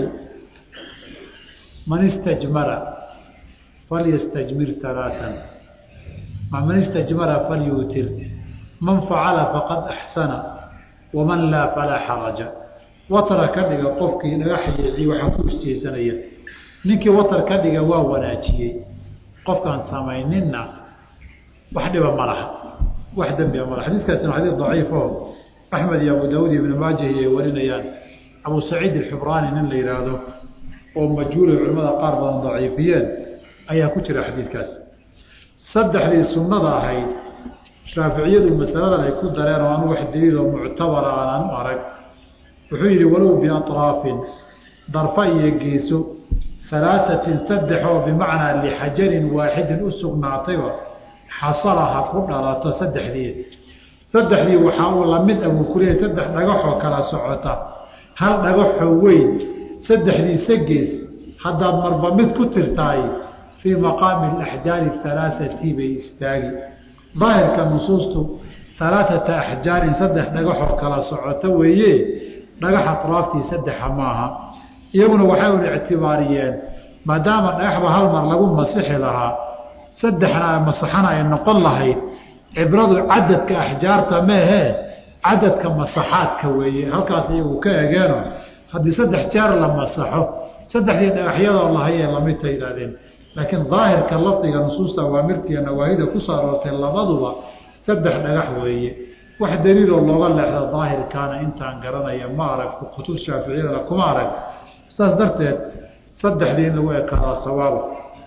Speaker 1: man istajmara falyastajmir halaatan man istajmara falyuutir man facala faqad axsana waman laa falaa xaraja watara ka dhiga qofkii dhagax yeeci waxaa ku isjeesanaya ninkii watar ka dhiga waa wanaajiyey qofkaan samayninna wax dhiba ma laha wax dembia ma laha xadiiskaasina xadiis daciif oo axmed iyo abu daawud iyo ibnu maajah ay warinayaan abu saciid alxibraani nin la yihaahdo oo majhuulay culimmada qaar badan daciifiyeen ayaa ku jira xadiidkaas saddexdii sunnada ahayd shaaficiyadu masaladan ay ku dareen oo anu wax daliiloo muctabara aanan u arag wuxuu yidhi walow biatraafin darfa iyo geeso halaasatin saddex oo bimacnaa lixajarin waaxidin u sugnaatayba xasala ha ku dhalato saddexdii saddexdii waxaa uu lamid ah wuu ku leeyahy saddex dhagaxoo kala socota hal dhagaxoo weyn saddexdiisa gees haddaad marba mid ku tirtaay fii maqaami alaxjaari halaaثati bay istaagi daahirka nusuustu halaaثata axjaarin saddex dhagaxoo kala socota weeye dhagax atraaftii saddexa maaha iyaguna waxay un ictibaariyeen maadaama dhagaxba hal mar lagu masixi lahaa saddexna masaxana ay noqon lahayd cibradu cadadka axjaarta meehee cadadka masaxaadka weeye halkaas iyagu ka egeeno haddii saddex jeer la masaxo saddexdii dhagaxyadoo lahayee lamidta yidhahdeen laakiin daahirka lafdiga nusuusta awaamirtiiyo nawaahida ku soo aroortay labaduba saddex dhagax weeye wax daliiloo looga leexda daahirkaana intaan garanaya ma arag kutub shaaficiyadana kuma arag saas darteed saddexdii in lagu ekaadaa sawaaba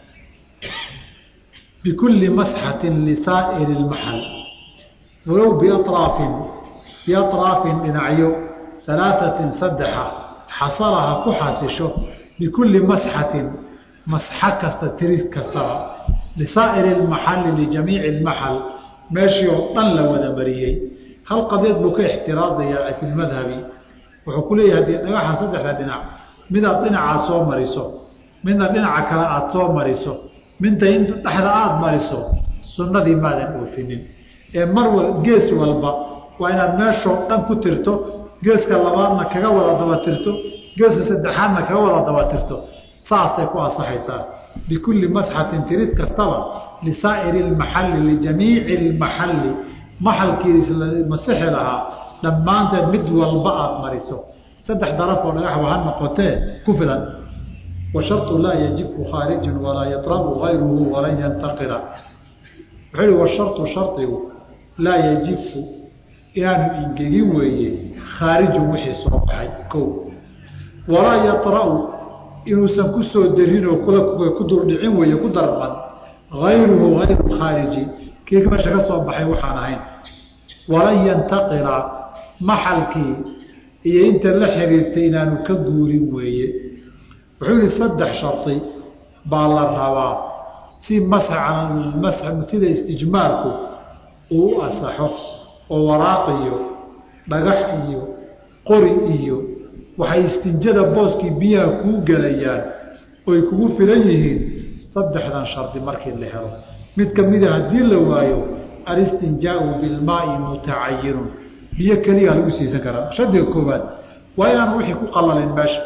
Speaker 1: bikulli masxatin lisaa'iri lmaxal walow biaraafin biatraafin dhinacyo halaaثatin saddexa xasalaha ku xasisho bikulli masxatin masxa kasta tiris kastaba lisaa'iri lmaxali lijamiici lmaxal meeshii oo dhan la wada mariyey hal qadeed buu ka ixtiraazayaa fi lmadhabi wuxuu ku leeyahay hadii dhagaxa saddexda dhinac midaad dhinacaa soo mariso midna dhinaca kale aada soo mariso midta in dhexda aada mariso sunnadii maadan oofinin ee mar wal gees walba waa inaad meeshoo dhan ku tirto geeska labaadna kaga wada daba tirto geeska saddexaadna kaga wada daba tirto saasay ku ansaxaysaa bikulli masxatin tirid kastaba lisaa'iri lmaxalli lijamiici lmaxalli maxalkiis la masixi lahaa dhammaanteed mid walba aada mariso saddex darafoo dhagaxba ha noqotee ku filan washarطu laa yajifu khaarijun walaa yatrabu gayruhu walan yantaqila wuxuu ihi washarطu shardigu laa yajifu inaanu ingegin weeye khaarijun wixii soo baxay ko walaa yatra'u inuusan ku soo darinoo ku duldhicin weeye ku darban gayruhu gayru khaariji kii meesha ka soo baxay waxaan ahayn walan yantaqila maxalkii iyo inta la xiriirtay inaanu ka guurin weeye wuxuu yihi saddex shardi baa la rabaa si masx sida istijmaalku uu u asaxo oo waraaq iyo dhagax iyo qori iyo waxay istinjada booskii biyaha kuu gelayaan oy kugu filan yihiin saddexdan shardi markii la helo mid ka mida haddii la waayo alistinjaau bilmaai mutacayinun biyo keliyaa lagu siisan karaa shardiga koowaad waa inaan wixii ku qalalin meesha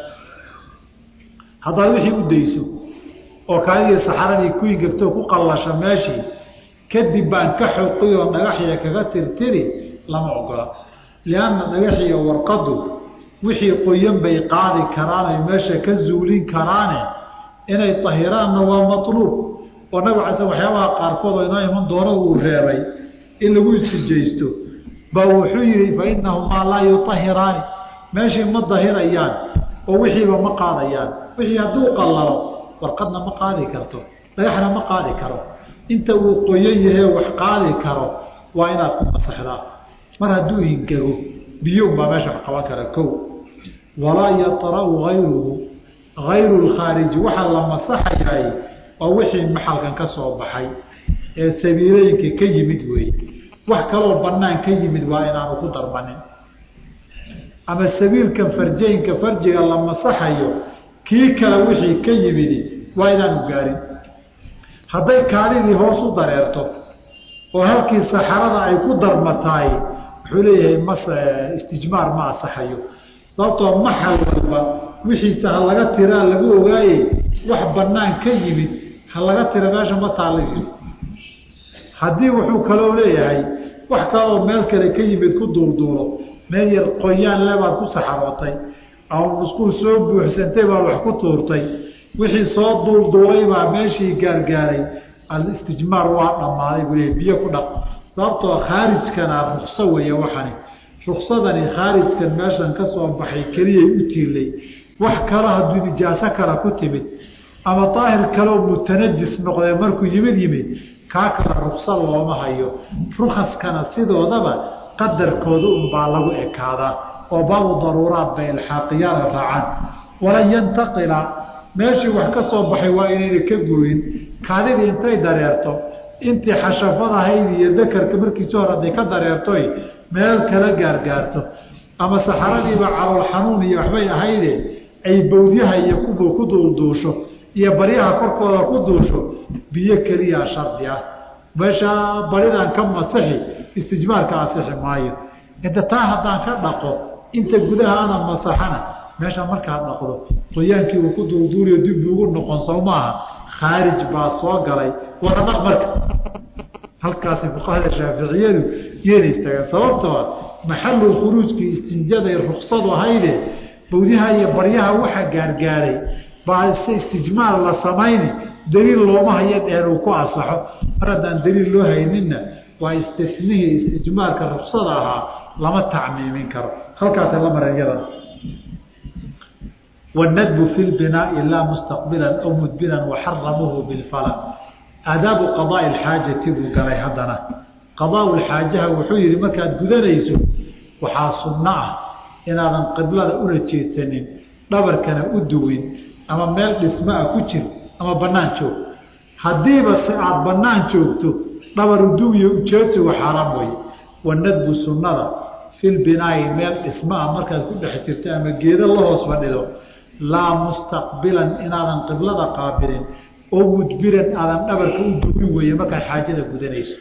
Speaker 1: haddaad wixii u dayso oo kaadidii saxaradii ku ingegtoo ku qallasha meeshii kadib baan ka xoqi oo dhagaxiya kaga tirtiri lama ogola lianna dhagaxiyo warqadu wixii qoyan bay qaadi karaan ay meesha ka zuulin karaane inay tahiraanna waa matluub oo nabig ala sl waxyaabaha qaarkood oo inoo iman doonada uu reebay in lagu istijaysto baa wuxuu yihi fa inahumaa laa yutahiraani meeshii ma dahirayaan oo wixiiba ma qaadayaan wixii hadduu qallalo warqadna ma qaadi karto dhagaxna ma qaadi karo inta uu qoyan yahee wax qaadi karo waa inaad ku masaxdaa mar hadduu hingego biyuunbaa meesha wax qaban kara kow walaa yatra'u hayruhu hayru lkhaariji waxaa la masaxayaay waa wixii maxalkan ka soo baxay ee sabiilooyinka ka yimid weeye wax kaloo bannaan ka yimid waa inaanu ku darmanin ama sabiilkan farjooyinka farjiga la masaxayo kii kale wixii ka yimidi waa inaanu gaarin hadday kaalidii hoos u dareerto oo halkii saxarada ay ku darmataay wuxuu leeyahay mas istijmaar ma asaxayo sababtoo maxal walba wixiisa ha laga tiraa lagu ogaaye wax bannaan ka yimid ha laga tira meesha ma taalligi haddii wuxuu kaloo leeyahay wax kaloo meel kale ka yimid ku duulduulo meel yar qoyaan lebaad ku saxarootay ama musquul soo buuxsantay baad wax ku tuurtay wixii soo duulduulay baa meeshii gaargaaray alistijmaar waa dhammaaday buu leeyahy biyo ku dhaq sababtoo khaarijkana rukso weeye waxani ruksadani khaarijkan meeshan ka soo baxay keliyay u tiilay wax kalo hadduu nijaaso kale ku timid ama daahir kaleo mutanajis noqdee markuu yimid yimid kaa kale rukso looma hayo rukaskana sidoodaba qadarkooda unbaa lagu ekaadaa oo baabu daruuraat bay ilxaaqiyaada raacaan walan yantaqila meeshii wax ka soo baxay waa inayna ka gooyin kaadidii intay dareerto intii xashafadahayd iyo dakarka markiisi hore hadday ka dareertoy meel kala gaargaarto ama saxaradiiba calool xanuun iyo waxbay ahayde ay bawdyaha iyo kubu ku duulduusho iyo baryaha korkooda ku duusho biyo keliyaa shardi ah meesha baridan ka masixi istijmaarka asixi maayo inta taa haddaan ka dhaqo inta gudaha ana masaxana meesha markaad dhaqdo qoyaankii uu ku duulduuliyo dib ugu noqon sow maaha khaarij baa soo galay wada dhaq marka halkaasi fuqahada shaaficiyadu yeena istaagaan sababtoo maxalu khuruujkii istinjaday ruksadu ahayde bawdyaha iyo baryaha waxa gaargaaray baa se istijmaar la samayni daliil looma hayo dheen uu ku asaxo mar haddaan daliil loo hayninna waa istinihii istijmaarka ruksada ahaa lama tacmiimin karo halkaasa la mara iyadan والندب في البناء لا مستقبلا أو مدبرا وحرمه بالفلا آداب قضاء الحاجة بقلي هدنا قضاء الحاجة وحير مركات قدنيسو وحاصلنا إن هذا قبلة أولى تيتنين دبر كان أدوين أما ميل اسماء كتير أما بنان شو هديبا سعاد بنان شوكتو دبر أدوي وجهتي وحرام وي والندب سنة في البناء ميل اسماء مركات كل حتيرتي أما جيد الله سبحانه laa mustaqbilan inaadan qiblada qaabilin oo mudbiran aadan dhabarka u duwin weeye markaad xaajada gudanayso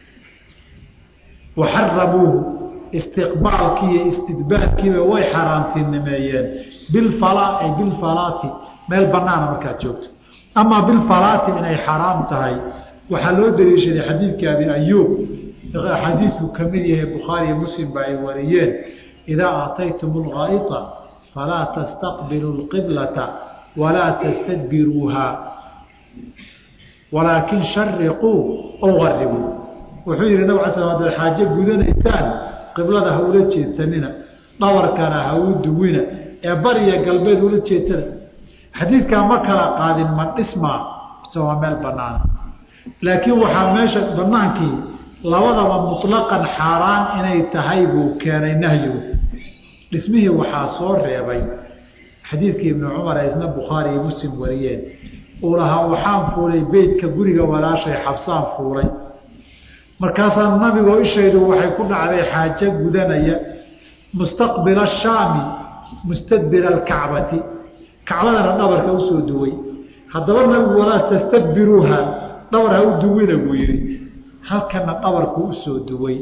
Speaker 1: waxaramuuhu istiqbaalkii iyo istidbaarkiiba way xaaraantinimeeyeen bilfalaa ay bilfalaati meel banaana markaad joogto amaa bilfalaati inay xaraam tahay waxaa loo daliishaday xadiidkii abi ayuub xadiidku ka mid yahay bukhaari iyo muslim ba ay wariyeen idaa aataytum lghaa'ita falaa tastaqbilu lqiblata walaa tastadbiruuha walaakin shariquu ow garibuu wuxuu yihi nabg ala sl hadaad xaajo gudanaysaan qiblada ha ula jeedsanina dhabarkana ha u duwina ee bariya galbeed ula jeedsana xadiidkaa ma kala qaadin ma dhismaa mise waa meel banaana laakiin waxaa meesha banaankii labadaba muطlaqan xaaraan inay tahay buu keenay nahyigu dhismihii waxaa soo reebay xadiidkii ibnu cumar ee isna bukhaari iyo muslim wariyeen uu lahaa waxaan fuulay beytka guriga walaashay xabsaan fuulay markaasaa nabigoo ishaydu waxay ku dhacday xaajo gudanaya mustaqbila ashaami mustadbira alkacbati kacbadana dhabarka usoo duway haddaba nabigu walaa tastadbiruuha dhabar ha u duwina buu yihi halkana dhabarku usoo duway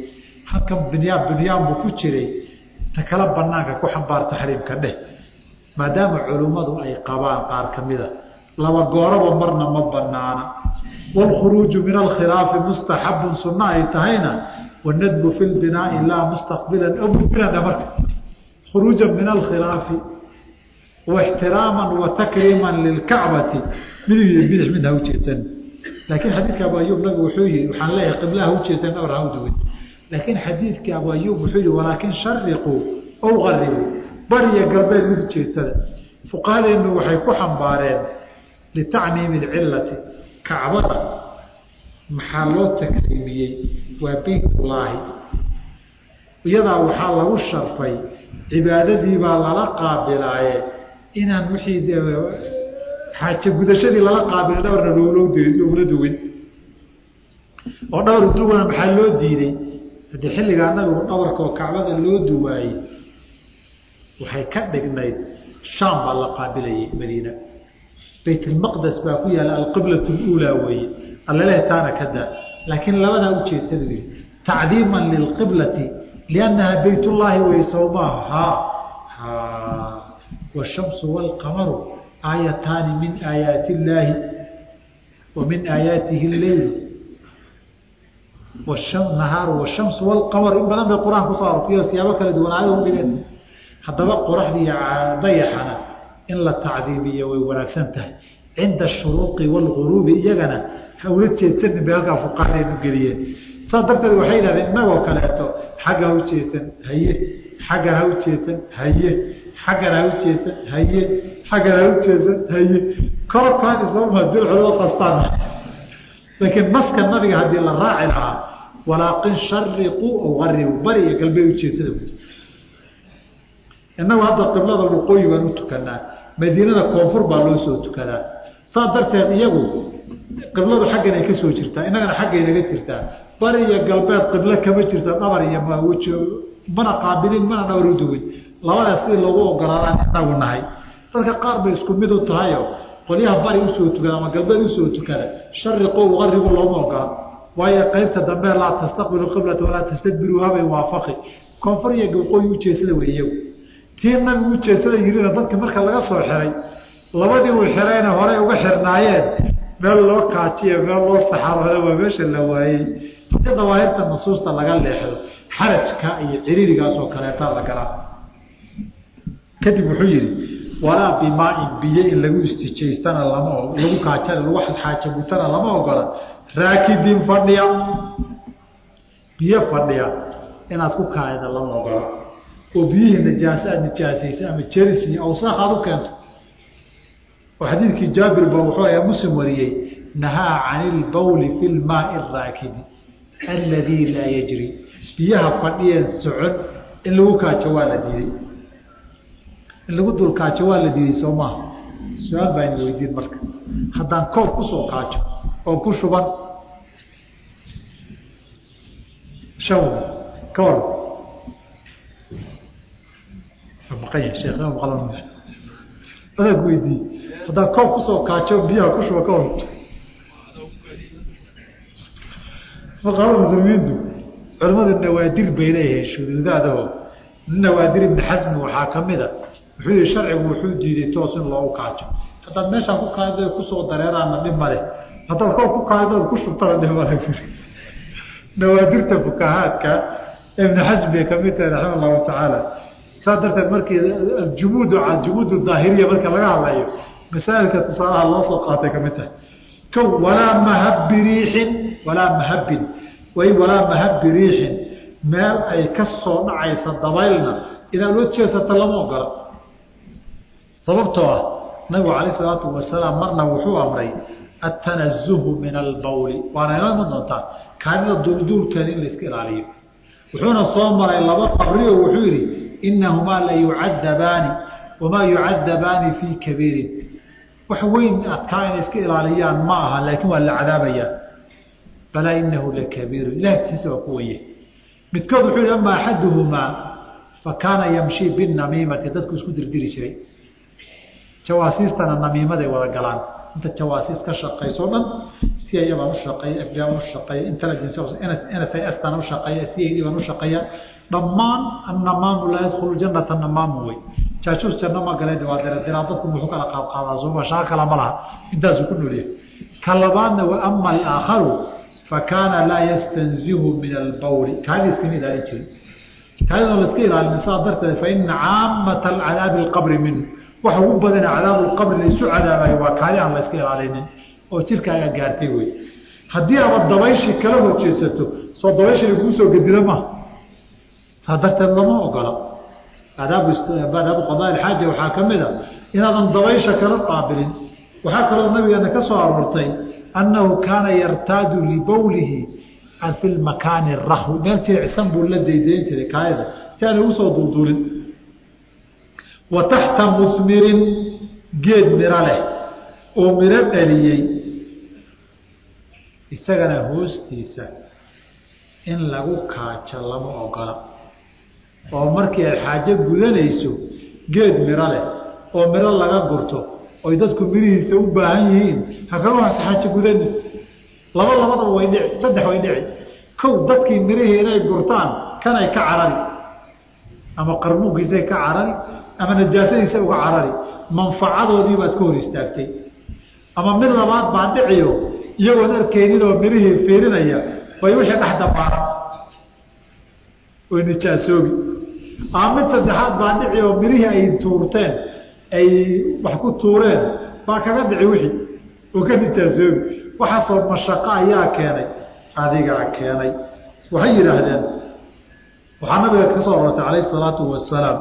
Speaker 1: halkan binyaan binyaan buu ku jiray ta kala banaanka ku xambaar taxriimka dheh maadaama culummadu ay qabaan qaar ka mida laba gooraba marna ma banaana wاlkhuruuju min alkhilaafi mustaxabun sunno ay tahayna wanadbu fi lbinaai laa mustaqbilan aw mudbiran marka khuruuja min alkhilaafi واxtiraama وatakriima lilkacbati midig iyo bidix midna ha ujeedsan laakiin xadiidka abu ayub nabigu wuxuu yihi waxaan leeyahay qiblaha ujeedsan awr ha uduwin laakiin xadiidka abu ayub wuxuu yihi walaakin shariquu ow qaribuu bariya galbeed mid ujeedsada fuqahadeenu waxay ku xambaareen litacmiimi اcilati kacbada maxaa loo takriimiyey waa beytullaahi iyadaa waxaa lagu sharfay cibaadadiibaa lala qaabilaaye inaan wixii xaaje gudashadii lala qaabila dhowrna loogula duwin oo dhowr duwana maxaa loo diiday haddii xilligaa nabigu dhawarka oo kacbada loo duwaayey waxay ka dhignayd shaam baa la qaabilayay madiina baytlmaqdes baa ku yaalla alqiblat luulaa weeye allalehe taana ka daa laakiin labadaa ujeedsada yidhi tacdiiman lilqiblati liannaha baytullaahi wey sowmaaha washamsu waalqamaru aayataani min aayaati illaahi wa min aayaatihi lleyl nahaaru washamsu waalqamaru in badan bay qur-aan kusoo arortay oo siyaabo kala duwan aayada u dhigeen haddaba qoraxdii dayaxana in la tacdiimiyo way wanaagsan tahay cinda ashuruuqi waalguruubi iyagana ha ula jeedsanin bay halkaa fuqahadeenu geliyeen saas darteed waxay yidhahdeen innagoo kaleeto xagga ha ujeedsan haye xaggan ha ujeedsan haye xaggan ha ujeedsan haye xaggan ha ujeedsan haye korkaani sooma dilxulo qastaan laakiin naska nabiga haddii la raaci lahaa walaakin shariquu ow garibu bari iyo galbeed ujeedsada wy innagu hadda qiblada waqooyi baan u tukanaa madiinada koonfur baa loo soo tukadaa saas darteed iyagu qibladu xaggan ay ka soo jirtaa innagana xaggaynaga jirtaa bari iyo galbeed qiblo kama jirto dhabar iyo mawj mana qaabilin mana dhabar u duwin labadaas sidii lagu ogolaadaan inagu nahay dadka qaar bay isku mid u tahayo qolyaha bari usoo tukada ama galbeed usoo tukada shariqo uqaribu looma ogola waayo qaybta dambe laa tastaqbilu qiblata walaa tastadbiruuha bay waafaqi koonfur iyo waqooyi ujeedsada wey iyagu tii nabigu ujeedsada yirina dadka marka laga soo xiray labadii uu xirayna horey uga xirnaayeen meel loo kaajiyo meel loo saxarooda waa meesha la waayey hadii dawaahirta nusuusta laga leexdo xarajka iyo ciriirigaasoo kaleeta la galaa kadib wuxuu yihi walaa bimaain biyo in lagu istijaystana lama lagu kaajana lagu xaajagutana lama ogola raakidin fadhiya biyo fadhiya inaad ku kaayda lama ogola oo biyihii najaasa aad nijaasaysa ama jeris iyo awsaaq aad u keento oo xadiidkii jaabir ba wuxuu ayaa muslim wariyey nahaa cani ilbawli fi lmaai araakidi alladii laa yajri biyaha fadhiyeen socon in lagu kaajo waa la diiday in lagu dul kaajo waa la diiday soo maaha su-aal baa ina weydiin marka haddaan koob kusoo kaajo oo ku shuban shan ka war maqanya sheekh maqlan adaa ku weydiiye haddaan koob kusoo kaajo biyaha ku shuba ka war fuqaraa muslimiintu culimadu nawaadir bay leeyahay shuduudaadaho nawaadir ibni xasmi waxaa ka mida wuxuu yihi sharcigu wuxuu diiday toos in loogu kaajo haddaad meeshaan ku kaado kusoo dareeraana dhib male haddaad koob ku kaadoood ku shubtana dhib male nawaadirta fukahaadka ibni xasmi ay kamid tahay raxima allahu tacaala saas darteed markii jumuud jumuud daahiriya marka laga hadlayo masaailka tusaalaha loo soo qaatay kamid tahay ko walaa mahabi riixin walaa mahabin way walaa mahabi riixin meel ay ka soo dhacaysa dabaylna inaad loo jeesato lama ogola sababtoo ah nabigu calayh salaatu wasalaam marna wuxuu amray atanazuhu min albawli waana ila iman doontaa kaanida duulduulkeeda in la iska ilaaliyo wuxuuna soo maray laba qabri oo wuxuu yidhi inahumaa la yucadabaani wamaa yucadabaani fii kabiirin wax weyn adkaa inay iska ilaaliyaan ma aha laakiin waa la cadaabayaa balaa inahu lakabiiru ilah agtiisa waa ku weye midkood wuxuu yihi ama axaduhumaa fa kaana yamshi binamiimati dadku isku dirdiri jiray jawaasiistana namiimaday wada galaan inta jawaasiis ka shaqayso dhan c i baan ushaqeeya f baan ushaqeeya intelligence n s i s baan ushaqeeya c i d baan ushaqeeya dhammaan annamaamu laa yadkhulu janata namaamu wey jaajuus janno ma galeen waa diradiraa dadku muxuu kala qaadqaadaa suuma shaqo kala ma laha intaasuu ku noolyahay ka labaadna wa ama alaakharu fa kaana laa yastanzihu min albawli kaadi iskama ilaalin jirin kaadidoo la iska ilaalin saa darteed fa ina caamata alcadaabi alqabri minhu waxa ugu badana cadaabu lqabri la isu cadaabayo waa kaadi aan la iska ilaalinin oo jirkaaga gaartay wey haddii aaba dabayshii kala horjeesato soo dabayshii kuu soo gedila maha saa darteed lama ogola adaabu qadaa ilxaaja waxaa ka mid a inaadan dabaysha kala qaabilin waxaa kaloo nabigeena ka soo aroortay annahu kaana yartaadu libowlihi fi lmakaani rahwi meel jilicsan buu la daydayn jiray kaayada si aanay ugu soo duulduulin wa taxta musmirin geed miro leh oo miro dhaliyey isagana hoostiisa in lagu kaajo lama ogola oo markii ay xaajo gudanayso geed miro leh oo miro laga gurto oy dadku mirihiisa u baahan yihiin hakaga xaajo gudani laba labadaba way dhici saddex way dhici kow dadkii mirihii inay gurtaan kanay ka carari ama qarmuunkiisay ka carari ama najaasadiisa uga carari manfacadoodii baad ka hor istaagtay ama mid labaad baa dhiciyo iyagoon arkaynin oo mirihii fiirinaya way wixii dhex dabaaran way nijaasoobi ama mid saddexaad baa dhici oo mirihii ay tuurteen ay wax ku tuureen baa kaga dhici wixii oo ka nijaasoobi waxaasoo mashaqo ayaa keenay adigaa keenay waxay yidhaahdeen waxaa nabiga ka soo aroortay calayhi salaatu wasalaam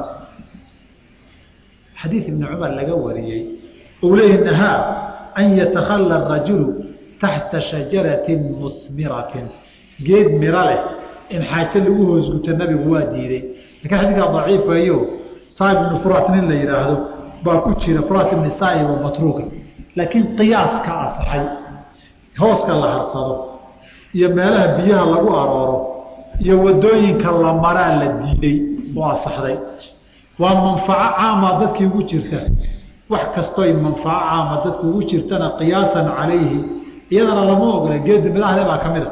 Speaker 1: xadiid ibni cumar laga wariyey ou leeyahi nahaa an yatakhala rajulu taxta shajaratin musmiratin geed miro leh in xaajo lagu hoosguto nabigu waa diiday lakiin xadiidkaa daciifayo saib ibnu furat nin la yidhaahdo baa ku jira furat ibni saib oo matruuka laakiin qiyaaska asaxay hooska la harsado iyo meelaha biyaha lagu arooro iyo wadooyinka la maraa la diiday oo asaxday waa manfaco caama dadkii ugu jirta wax kastoy manfaco caama dadku ugu jirtana qiyaasan calayhi iyadana lama ogola geedi midahale baa ka mid a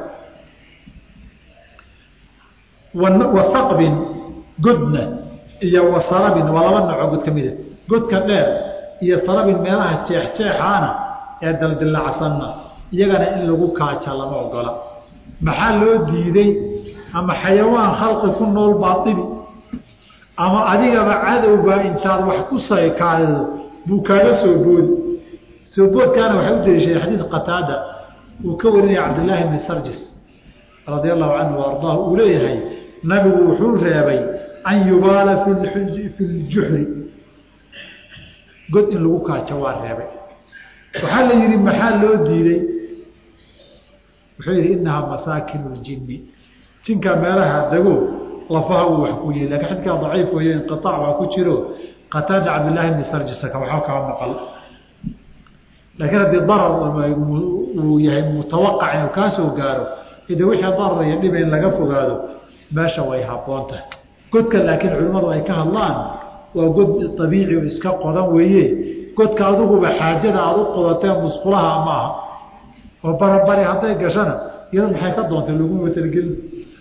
Speaker 1: wasaqbin godna iyo wasarabin waa laba noocoo god ka mida godka dheer iyo sarabin meelaha jeexjeexaana ee daldilacsanna iyagana in lagu kaaja lama ogola maxaa loo diiday ama xayawaan khalqi ku nool baa dibi ama adigaba cadowbaa intaad wax ku saykaado buu kaaga soo boodi soo boodkaana waxay u daliishaday xadiid qataada uu ka warinaya cabdillaahi bni sarjis radia allahu canhu wa ardaahu uu leeyahay nabigu wuxuu reebay an yubaala fi ljuxri god in lagu kaajo waa reebay waxaa la yidhi maxaa loo diiday wuxuu yidhi inahaa masaakin ljinni jinka meelaha dego lafaha uu wax ku yihi lakin xadkaa daciif weeye inqiaac baa ku jiro qataada cabdillaahi bni sarjisaka waxba kama maqal laakiin haddii darar uu yahay mutawaqac inuu kaa soo gaaro ide wixii darar iyo dhiba in laga fogaado meesha way haboon tahay godka laakiin culimmadu ay ka hadlaan waa god abiici oo iska qodan weeye godka adiguba xaajada aada u qodateen musqulaha ma aha oo barabari hadday gashana iyado maxay ka doontay lagu matalgelin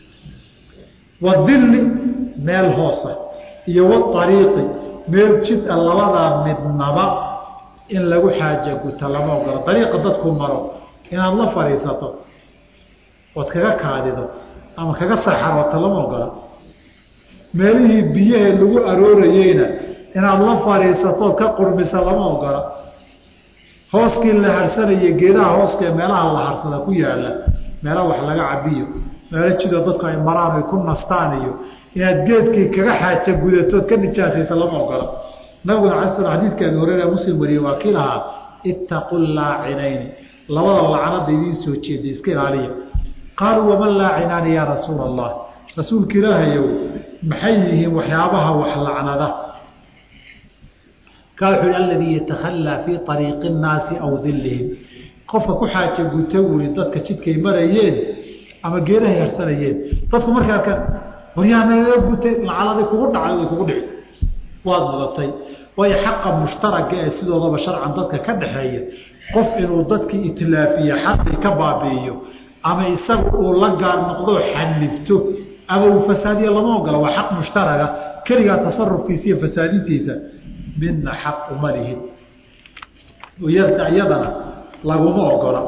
Speaker 1: wadilli meel hoosa iyo waariiqi meel jid a labadaa midnaba in lagu xaaja guta lama ogolo ariiqa dadku maro inaad la fadhiisato ood kaga kaadido ama kaga saxarooto lama ogola meelihii biyahee lagu aroorayeyna inaad la fadhiisatood ka qurmisa lama ogola hooskii la harsanaya geedaha hooskaee meelaha la harsada ku yaala meela wax laga cabiyo meelo jidoo dadku ay maraan ay ku nastaan iyo inaad geedkii kaga xaaja gudatood ka nijaasaysa lama ogola nabiguna ala sl xadiidka abi hureyra muslim wariyey waa kii lahaa ittaqu laacinayni labada lacanada idiin soo jeeda iska ilaaliya qaaluu waman laacinaani yaa rasuula allah rasuulka ilaahayow maxay yihiin waxyaabaha wax lacnada kaa wuxuu hi aladii yatakhallaa fii ariiqi nnaasi aw dillihim qofka ku xaaja guta wuri dadka jidkay marayeen ama geedahay harsanayeen dadku markaa ka waryaanaga gutay lacaladi kugu dhacay way kugu dhici waad mudatay waayo xaqa mushtaraga ee sidoodaba sharcan dadka ka dhaxeeya qof inuu dadkii itlaafiye xaqii ka baabi'iyo ama isaga uu la gaar noqdo xanifto ama uu fasaadiyo lama ogola waa xaq mushtaraga keligaa tasarufkiisa iyo fasaadintiisa midna xaq uma lihin iyadana laguma ogola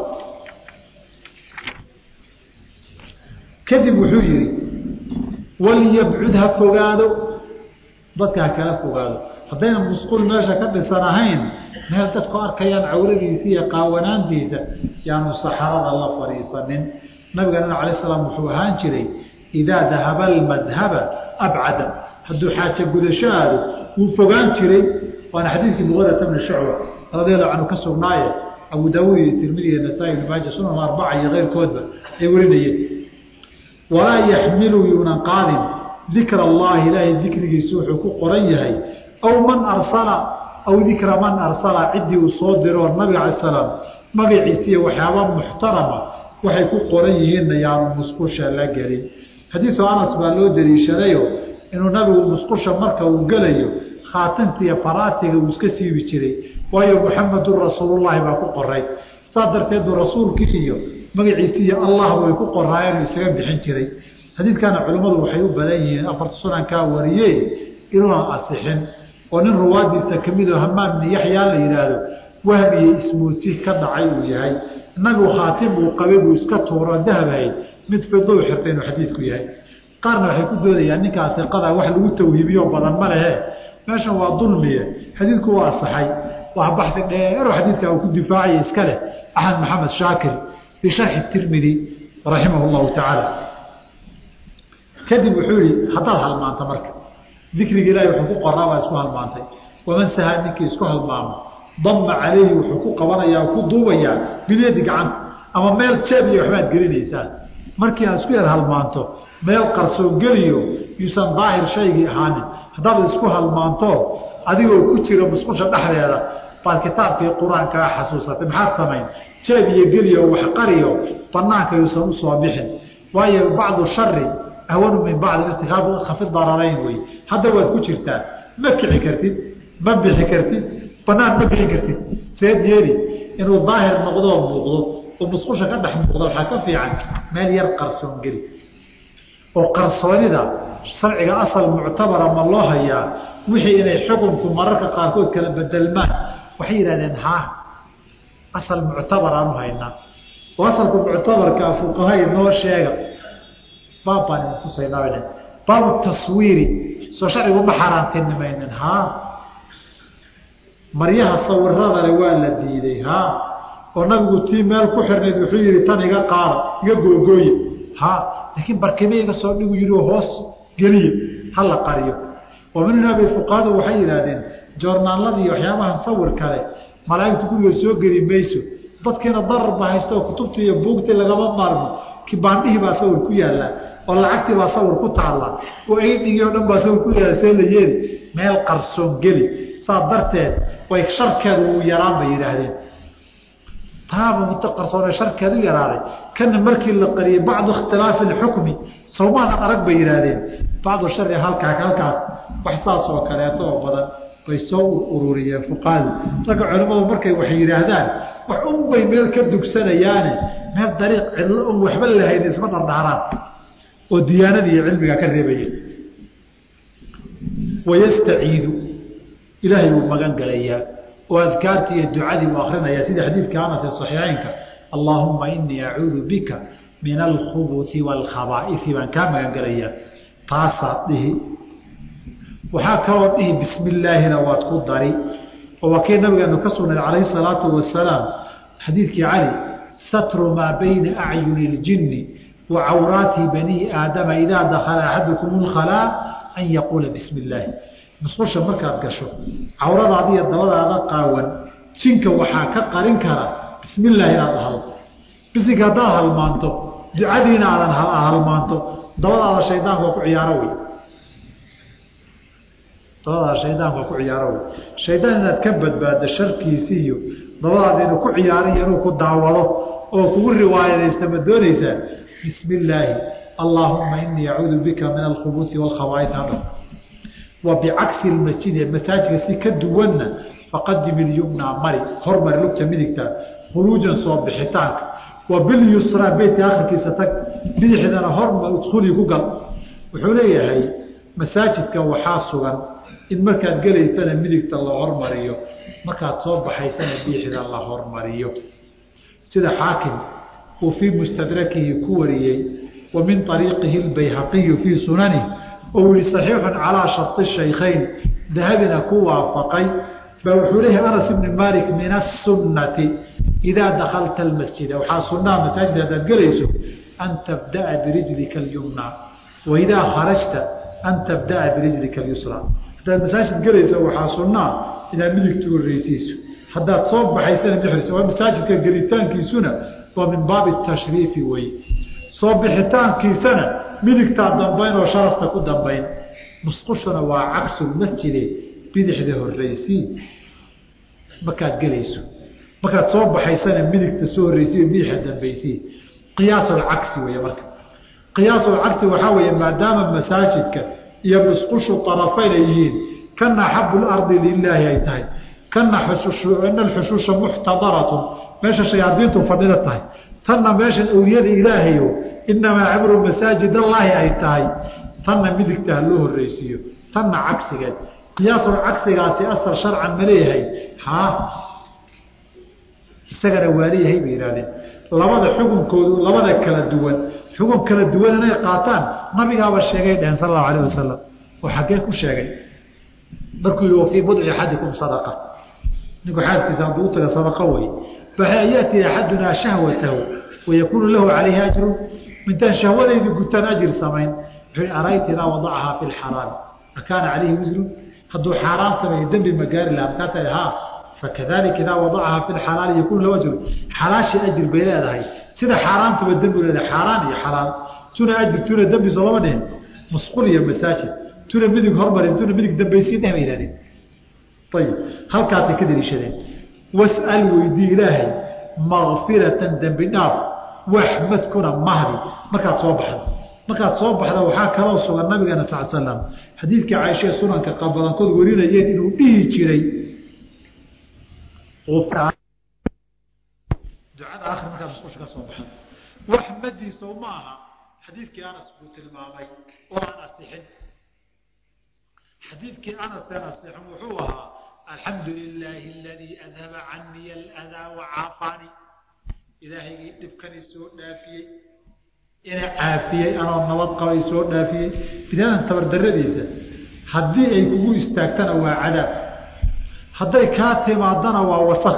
Speaker 1: kadib wuxuu yihi walyabcud ha fogaado dadka ha kala fogaado haddayna musqul meesha ka dhisan ahayn meel dadku arkayaan cawradiisa iyo qaawanaantiisa yaanu saxarada la fadhiisanin nabigana alay slam wuxuu ahaan jiray idaa dahaba almadhaba abcada hadduu xaaja gudasho aado wuu fogaan jiray waana xadiidkii muqadata bni shucba radiallahu canhu ka sugnaaye abu daawuud iyo tirmidi iyo nasaa-i ibn maaja sunan arbaca iyo keyrkoodba ay warinayeen walaa yaxmilu yuunan qaadin dikra allahi ilaahay dikrigiisa wuxuu ku qoran yahay aw man arsala aw dikra man arsala ciddii uu soo diroo nabiga cala salaam magaciisiiyo waxyaaba muxtarama waxay ku qoran yihiinna yaanu musqusha la gelin xadiisu anas baa loo daliishadayo inuu nabigu musqusha marka uu gelayo khaatinta iyo faraatiga uu iska siibi jiray waayo muxamedun rasuulullahi baa ku qoray saas darteed buu rasuulkii iyo magaciisi iyo allahba way ku qoraayeen uu isaga bixin jiray xadiidkana culimmadu waxay u badan yihiin afarta sunankaa wariyey inuunan asixin oo nin ruwaadiisa kamidoo hamaam bni yaxyaa la yidhaahdo waham iyo ismuudsiis ka dhacay uu yahay inagu khaatim uu qabay buu iska tuuro dahabahay mid fidou xirtay inuu xadiidku yahay qaarna waxay ku doodayaan ninkaa iqada wax lagu tawhiibiyo badan ma lehe meeshan waa dulmiye xadiidku waa asaxay waa baxdi dheero xadiidka uu ku difaacaya iska leh axmed maxamed shaakir fii sharxi tirmidi raximah llahu tacaala kadib wuxuu yihi haddaad halmaanto marka dikriga ilahi wuxuu ku qoraa baa isku halmaantay waman sahaa ninkii isku halmaamo dama calayhi wuxuu ku qabanayaa ku duubayaa bilyadi gacanta ama meel jeeb iyo waxbaad gelinaysaa markii aad isku yar halmaanto meel qarsoon geliyo yuusan daahir shaygii ahaanin haddaad isku halmaanto adigoo ku jira musqusha dhexdeeda baad kitaabkii qur-aankaa xasuusatay maxaad samayn jeeb iyo geliyo wax qariyo banaanka yuusan usoo bixin waayo bacdu shari ahwanu min bacdi irtikaab khafi dararayn wey hadda waad ku jirtaa ma kici kartid ma bixi kartid banaan ma bixi kartid seed yeeli inuu daahir noqdoo muuqdo oo musqusha ka dhex muuqda waxaa ka fiican meel yar qarsoon geli oo qarsoonida sharciga asal muctabara ma loo hayaa wixii inay xukunku mararka qaarkood kala bedelmaan waxay yidhahdeen haa asal muctabar aan u haynaa oo asalka muctabarkaa fuqaha noo sheega baab baan idin tusaynaa baabu taswiiri soo sharcigu ma xaaraantinimaynin haa maryaha sawiradale waa la diiday haa oo nabigu tii meel ku xirnayd wuxuu yihi tan iga qaada iga googooye haa laakiin barkime iga soo dhigu yihi hoos geliya ha la qariyo oo minnabi fuqahadu waxay yidhaahdeen joornaaladii waxyaabahan sawir kale malaaigtu guriga soo geli mayso dadkiina dararba haysta oo kutubtii iyo buugtii lagama maarmo kibaandhihii baa sawir ku yaallaa oo lacagtii baa sawir ku taalla oo eydhigii o dhan baa sawir ku yaalla see la yeeli meel qarsoon geli saa darteed way sharkeedu uu yaraan bay yidhaahdeen taaba muto qarsoone sharkeed u yaraaday kana markii la qariyey bacdu ikhtilaafi alxukmi sawmaana arag bay yidhaahdeen bacdu shari halkaa halkaas wax saas oo kaleeto oo badan bay soo ururiyeen fuqahadu ragga culimmadu markay wax yidhaahdaan wax unbay meel ka dugsanayaane meel dariiq cidlo un waxba lahayn isma dhardhaaraan oo diyaanadii iyo cilmiga ka reebaya wayastaciidu ilaahay buu magan galayaa oo adkaartii iyo ducadii buu akrinayaa sida xadiidka anas ee saxiixeynka allaahuma inii acuudu bika min alkhubusi waalkhabaaisi baan kaa magan galayaa taasaad dhihi waxaa kaloo dhihi bismi illaahina waad ku dari oo waa kii nabigeenu ka sugnayd calayhi salaatu wasalaam xadiidkii cali satru maa bayna acyuni اljini wa cawraati bani aadama idaa dakala axadukum اlkhalaa an yaquula bismi illaahi musqusha markaad gasho cawradaada iyo dabadaada qaawan jinka waxaa ka qarin kara bismi illaahi inaad ahdo bisinka haddaad halmaanto ducadiina aadan halmaanto dabadaada shaydaanka waa ku ciyaaro wey dabadaada shaydaanka waa ku ciyaaro wey shaydaan inaad ka badbaaddo sharkiisi iyo dabadaada inuu ku ciyaaro iyo inuu ku daawado oo kugu riwaayadaysta ma doonaysaa bismi illaahi allaahuma inii acuudu bika min alkhubusi waalkhabaaid hadha wa bicagsi masjidi masaajidka si ka duwanna faqadim ilyumnaa mari hormari lugta midigta khuruujan soo bixitaanka wa bilyusraa beytka akhirkiisa tag bidixdana horma udkhulii ku gal wuxuu leeyahay masaajidka waxaa sugan in markaad gelaysana midigta la hormariyo markaad soo baxaysana bidixda la hormariyo sida xaakim uu fii mustadrakihi ku wariyey wa min ariiqihi اbayhaqiyu fii sunanihi oo yihi صaxiixu calىa shari shaykhayn dahabina ku waafaqay ba wuxuu leeyahay anas ibni malik min aلsunati idaa dakalta اmasjida waxaa sunaa masaajid haddaad gelayso an tabdaأa birijlika اlyumna waidaa kharajta an tabdaأa birijlika اlyusra haddaad masaajid gelaysa waxaa sunaa inaad midigta horeysiiso haddaad soo baxaysana bixrisa waa masaajidka gelitaankiisuna waa min baabi tashriifi wey soo bixitaankiisana midigtaa dambayn oo sharafta ku dambayn musqushuna waa cagsulmasjide bidixda horreysii markaad gelayso markaad soo baxaysana midigta soo horreysiy bidixda dambaysii qiyaasulcagsi wey marka qiyaasulcagsi waxaa weeye maadaama masaajidka iyo musqushu arafayn ay yihiin kana axabu lardi lilaahi ay tahay kana ina alxushuusha muxtadaratun meesha shayaadiintu fadhida tahay tanna meeshan awliyada ilaahayo inamaa cibru masaajid allaahi ay tahay tanna midigta ha loo horreysiiyo tanna cagsigeed qiyaasul cagsigaasi asal sharcan ma leeyahay haa isagana waa leeyahay bay yihahdeen labada xukunkoodu labada kala duwan xukun kala duwan inay qaataan nabigaaba sheegay dheheen sal allahu alayh wasalam oo xaggee ku sheegay markuu yihi fii budci axadikum sadaqa ninku xaaskiisa hadduu utaga sadaqa wey fayaati axadunaa shahwatahu wayakuunu lahu calayhi ajru mintaan shahwadaydu gutaan ajir samayn wuxuu arayta idaa wadacahaa fi lxaraami akaana calayhi wisru hadduu xaaraan sameeyo dembi ma gaari laha markaasa ha fakadalika idaa wadacahaa fi lxalaali yakuunu lahu ajru xalaashii ajir bay leedahay sida xaaraantuba dembi leedahay xaaraan iyo xalaal tuna ajir tuna dembi soo lama dhihin musqul iyo masaajid tuna midig hormarin tuna midig dambaysiin dheh bay yihahdeen ayib halkaasay ka daliishadeen was'al weydii ilaahay makfiratan dembi dhaaf waxmadkuna mahdi markaad soo baxdo markaad soo baxda waxaa kaloo sugan nabigeena sal slam xadiidkii caaishae sunanka badankood warinayeen inuu dhihi jiray ducada akhri markaad musqusha ka soo baxdo waxmadiisa ma aha xadiidkii anas buu tilmaamay oo aan asixin xadiidkii anas aan asixin wuxuu ahaa alxamdu lilaahi aladii adhaba canii aladaa wacaafaani ilaahaygii dhibkani soo dhaafiyey ina caafiyey anoo nabad qabay soo dhaafiyey bidaadan tabardaradiisa haddii ay kugu istaagtana waa cadaab hadday kaa timaadana waa wasak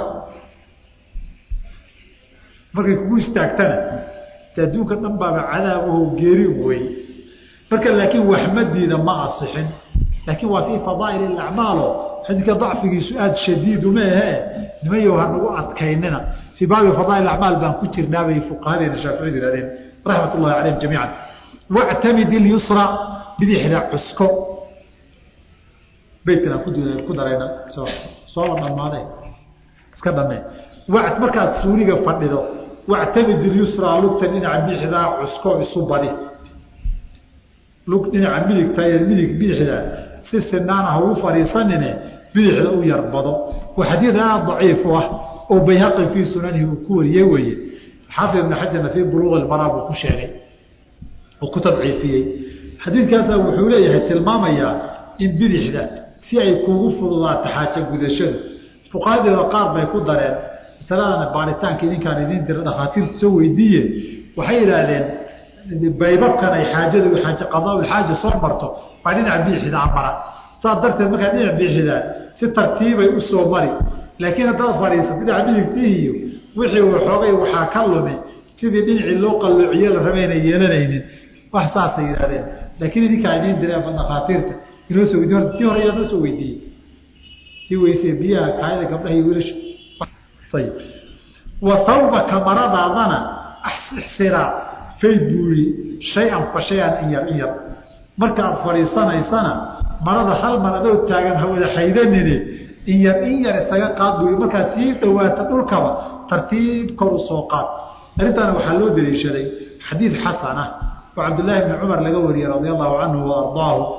Speaker 1: markay kugu istaagtana de adduunka dhan baaba cadaab aho geeri wey marka laakiin waxmadiida ma asixin laakiin waa fii fadaa'il acmaalo xadiidka dacfigiisu aada shadiidu ma ahee nimayow hanagu adkaynina fii baabi fadaa'il acmaal baan ku jirnaabay fuqahadeena shaaficiyadu yihahdeen raxmat ullahi calayhim jamiican wactamid ilyusra bidixda cusko beytkan aan ku darayna soo sooba dhammaade iska dhammee markaad suuriga fadhido wactamid ilyusra lugta dhinaca bidixdaa cusko isu badi lug dhinaca midigta iyo midig bidixda si sinaan ah ugu fadhiisanine bidixda u yarbado waa xadiid aada daciif u ah oo bayhaqi fii sunanihi uu ku wariyey weeye xaafid ibn xajarna fii buluuq ilmaraa buu ku sheegay oo ku tadciifiyey xadiidkaasaa wuxuu leeyahay tilmaamayaa in bidixda si ay kugu fududaato xaaja gudashadu fuqahadeeda qaar bay ku dareen masaladana baaritaanka idinkaan idin dira dhakhaatiirta soo weydiiye waxay yidhaahdeen baybabkan ay xaajadu qadaaulxaaja soo marto baa dhinaca bidixda mara saas darteed markaa dhinac bixidaa si tartiibay u soo mari laakiin haddaad fadhiisato dhinaca midigtiihiyo wixii waxoogay waxaa ka lumi sidii dhinacii loo qalloociye la raba inay yeelanaynin wax saasay yidhahdeen laakiin idinkaa idiin direen dhakhaatiirta inoo soo weydiy tii hore ayaa noo soo weydiiyey tii weyse biyaha kaayada gabdhaha iyo wiilasha ayib wa hawbaka maradaadana axsiraa fay buuri shay-an fa shay-an in yar in yar markaad fadhiisanaysana marada hal mar adoo taagan hawada xaydanine in yar in yar isaga qaad buuri markaad sii dhawaata dhulkaba tartiib kor u soo qaad arrintaana waxaa loo daliishaday xadiid xasan ah oo cabdillaahi bni cumar laga wariyey radia allahu canhu wa ardaahu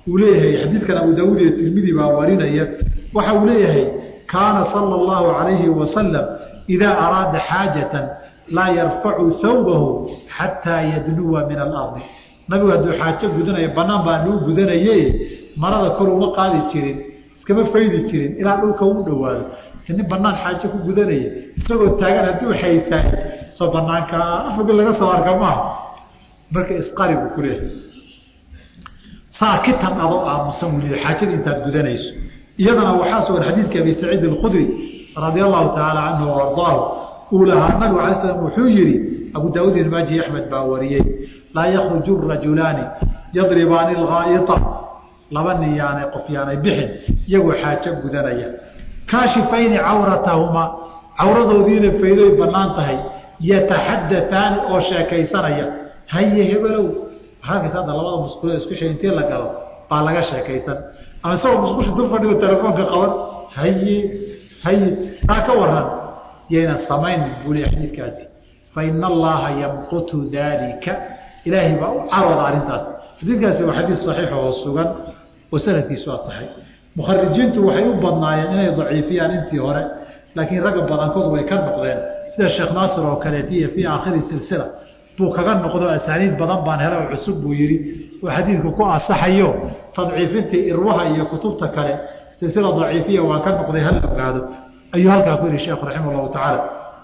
Speaker 1: uu leeyahay xadiidkan abu daawuud iyo tirmidi baa warinaya waxa uu leeyahay kaana sala allahu calayhi wasalam idaa araada xaajatan laa yarfacu hawbahu xataa yadnuwa min alardi nabigu hadduu xaajo gudanayo banaan baa nuu gudanaye marada kor uma qaadi jirin iskama faydi jirin ilaa dhulka u dhowaado nin banaan xaajo ku gudanaya isagoo taagan hadduu xaytaay soo banaanka afog laga soo arka maaha marka isqari buu ku leeyahay saakitan adoo aamusan wuli xaajada intaad gudanayso iyadana waxaa sugan xadiidka abi saciid alkhudri radia allahu tacaala canhu o ardaahu uu lahaa nabigu alay slam wuxuu yihi abu daawuud ilmaaji axmed baa wariyey laa yakruju rajulaani yadribaani alghaa'ita laba nin yaanay qof yaanay bixin iyagoo xaajo gudanaya kaashifayni cawratahumaa cawradoodiina faydoy bannaan tahay yataxadataani oo sheekaysanaya haye hebelow halkaas hadda labada musqulo isku xil intii la galo baa laga sheekaysan ama isagoo musqusha dul fadhigo telefoonka qaban haye haye taa ka waran yaynan samayn buu leeya xadiidkaasi fa ina allaha yamqutu daalika ilaahay baa u carooda arrintaas xadiidkaasi waa xadiid saxiix oo sugan oo sanadkiisu asaxay mukharijiintu waxay u badnaayeen inay daciifiyaan intii hore laakiin ragga badankood way ka noqdeen sida sheekh naasir oo kaleetiy fii aakhiri silsila buu kaga noqdo asaaniid badan baan hela oo cusub buu yidhi oo xadiidku ku asaxayo tadciifintii irwaha iyo kutubta kale silsila daciifiya waa ka noqday hala ogaado ayuu halkaa ku yihi sheekhu raximah llahu tacaala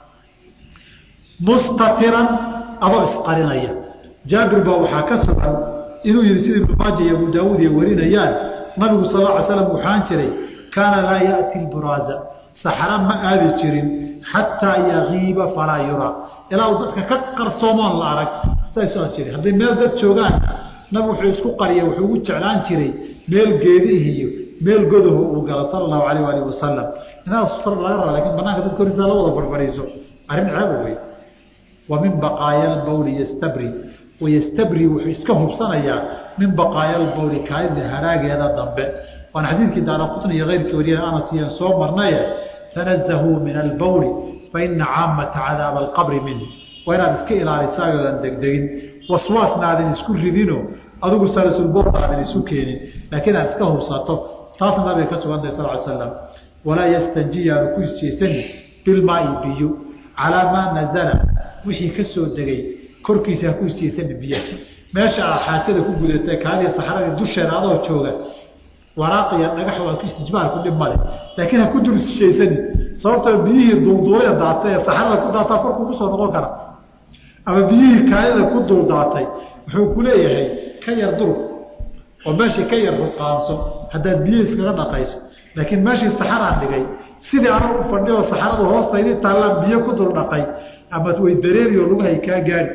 Speaker 1: mustatiran adoo isqarinaya jaabir baa waxaa ka sugan inuu yihi sida ibnu maaja iyo abu daawuud ay warinayaan nabigu sal ly slam waxaan jiray kaana laa yaati lburaaza saxra ma aadi jirin xataa yagiiba falaa yuraa ilaa uu dadka ka qarsoomoon la arag saas jira hadday meel dad joogaan nabigu wuxuu isku qariya wuxuu ugu jeclaan jiray meel geedihi iyo meel godaho uu galo sala allahu alayh alih wasalam inaas laga raba lakin banaanka dadka horiisa la wada farfadhiiso arrin ceeba wey wa min baqaaya lbawli yastabri wayastabri wuxuu iska hubsanayaa min baqaaya lbawli kaalida haraageeda dambe waana xadiidkii daara qutni iyo keyrkii wariya anas iyan soo marnaye tanazahuu min albawli faina caamata cadaaba alqabri minhu waa inaad iska ilaalisaayodan degdegin waswaasna aadan isku ridino adigu salasulboorna aadan isu keenin laakiin aad iska hubsato taasna nabiga ka sugantay sal l slam walaa yastanji yaanu ku isjeesani bilmaai biyo calaa maa nazala wixii ka soo degay korkiisa ha ku isjeesani biyaha meesha aad xaajada ku gudatay kaaliya saxradii dusheeda adoo jooga waraaqiya dhagax waa ku istijmaalku dhib male laakiin ha ku dul isjeesani sababtoo biyihii duulduulaya daatay ee saxrada ku daataa korkuu kusoo noqon kara ama biyihii kaadida ku dul daatay wuxuu ku leeyahay ka yar durug oo meeshii ka yar ruqaanso haddaad biyihii iskaga dhaqayso laakiin meeshii saxaraan dhigay sidii anuu u fadhiyo saxaradu hoostaydi taallaan biyo ku dul dhaqay ama way dareeri oo lugahay kaa gaari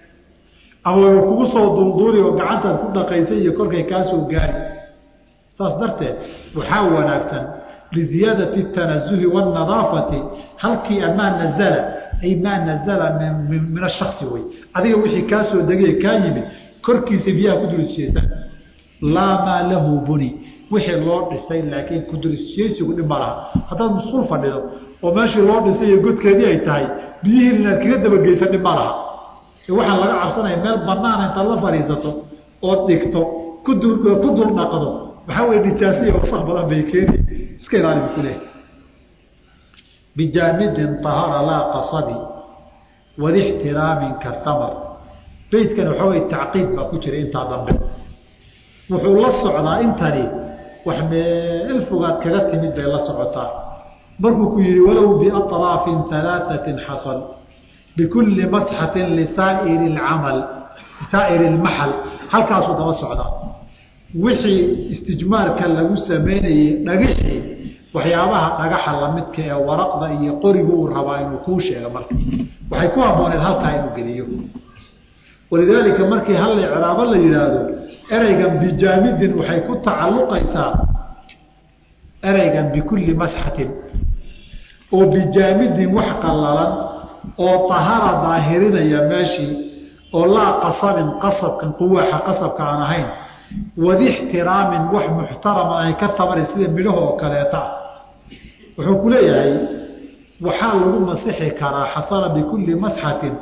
Speaker 1: ama way kugu soo duulduuli oo gacantaad ku dhaqaysay iyo korkay kaa soo gaari saas darteed waxaa wanaagsan liziyaadati tanazuhi waannadaafati halkii amaa nazala ay maa nazala min ashasi wey adiga wixii kaa soo degay kaa yimid korkiisa biyaha ku dulisjeesan laa maa lahu buni wixii loo dhisay laakiin kudulisjeesigu dhib ma laha haddaad musquul fadhido oo meeshii loo dhisay iyo godkeedii ay tahay biyihii inaad kaga dabageysan dhib ma laha waxaa laga cabsanaya meel banaana intaad la fadhiisato ood dhigto kudul ku dul dhaqdo waxaa wey nijaasiya wasaq badan bay keeni iska ilaali bu kuleehay bijaamidin ahara laa qasabi wadixtiraamin kahamar beydkan waxaa wey tacqiid baa ku jira intaa dambe wuxuu la socdaa intani wax meel fogaad kaga timid bay la socotaa markuu ku yihi walow biaطraafin alaaثatin xasal bikulli masxatin lisaa'iri اcamal saa'iri اlmaxal halkaasuu daba socdaa wixii istijmaarka lagu samaynayey dhagixii waxyaabaha dhagaxa lamidka ee waraqda iyo qorigu uu rabaa inuu kuu sheego marka waxay ku habbooneed halkaa inuu geliyo walidaalika markii hal icraabo la yidhaahdo ereygan bijaamidin waxay ku tacalluqaysaa ereygan bikulli masxatin oo bijaamidin wax qallalan oo tahara daahirinaya meeshii oo laa qasabin qasabkan quwaaxa qasabka aan ahayn wadixtiraamin wax muxtaraman ay ka tamara sida midhaho oo kaleeta ah wuxuu ku leeyahay waxaa lagu masixi karaa xasana bikulli masxatin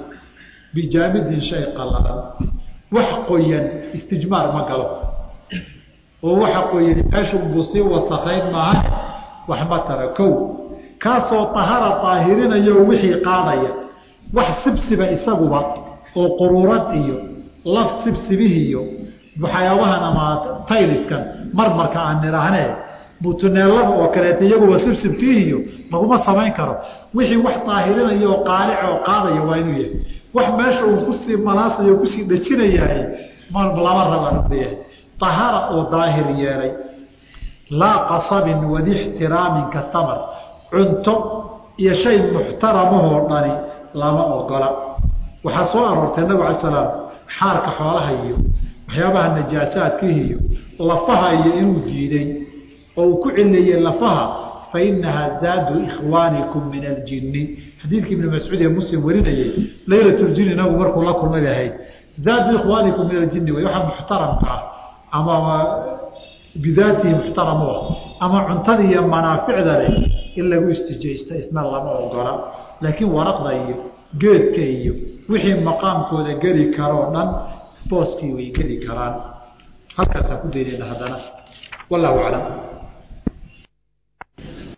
Speaker 1: bijaamidin shay qallalan wax qoyan istijmaar ma galo oo waxa qoyani meeshunbuu sii wasakayn maaha waxma tara kow kaasoo tahara daahirinayo wixii qaadaya wax sibsiba isaguba oo quruurad iyo laf sibsibihiiyo waxyaabahan ama tayliskan marmarka aan nidhaahnee butuneelada oo kaleeta iyaguba sibsibkiihiyo laguma samayn karo wixii wax daahirinayo oo qaalic oo qaadaya waa inuu yahay wax meesha uu kusii malaasayo kusii dhajinayahay lama rabaan leeyahay tahara oo daahir yeelay laa qasabin wadi ixtiraamin ka samar cunto iyo shay muxtaramahoo dhani lama ogola waxaa soo aroortay nabig ala slaam xaarka xoolaha iyo waxyaabaha najaasaadkihi iyo lafaha iyo inuu diiday oo uu ku cileeyey lafaha fa inahaa zaadu ikhwaanikum min aljinni xadiidkii ibni mascuud ee muslim warinayey laylatljinni nabigu markuu la kulmay bay ahayd zaadu ikhwaanikum min aljinni way waxa muxtaramka ah ama bidaatihi muxtaramu ah ama cuntada iyo manaaficda leh in lagu istijaysta isna lama ogola laakiin waraqda iyo geedka iyo wixii maqaamkooda geli karoo dhan booskii way geli karaan halkaasaan ku daynayna haddana wallahu aclam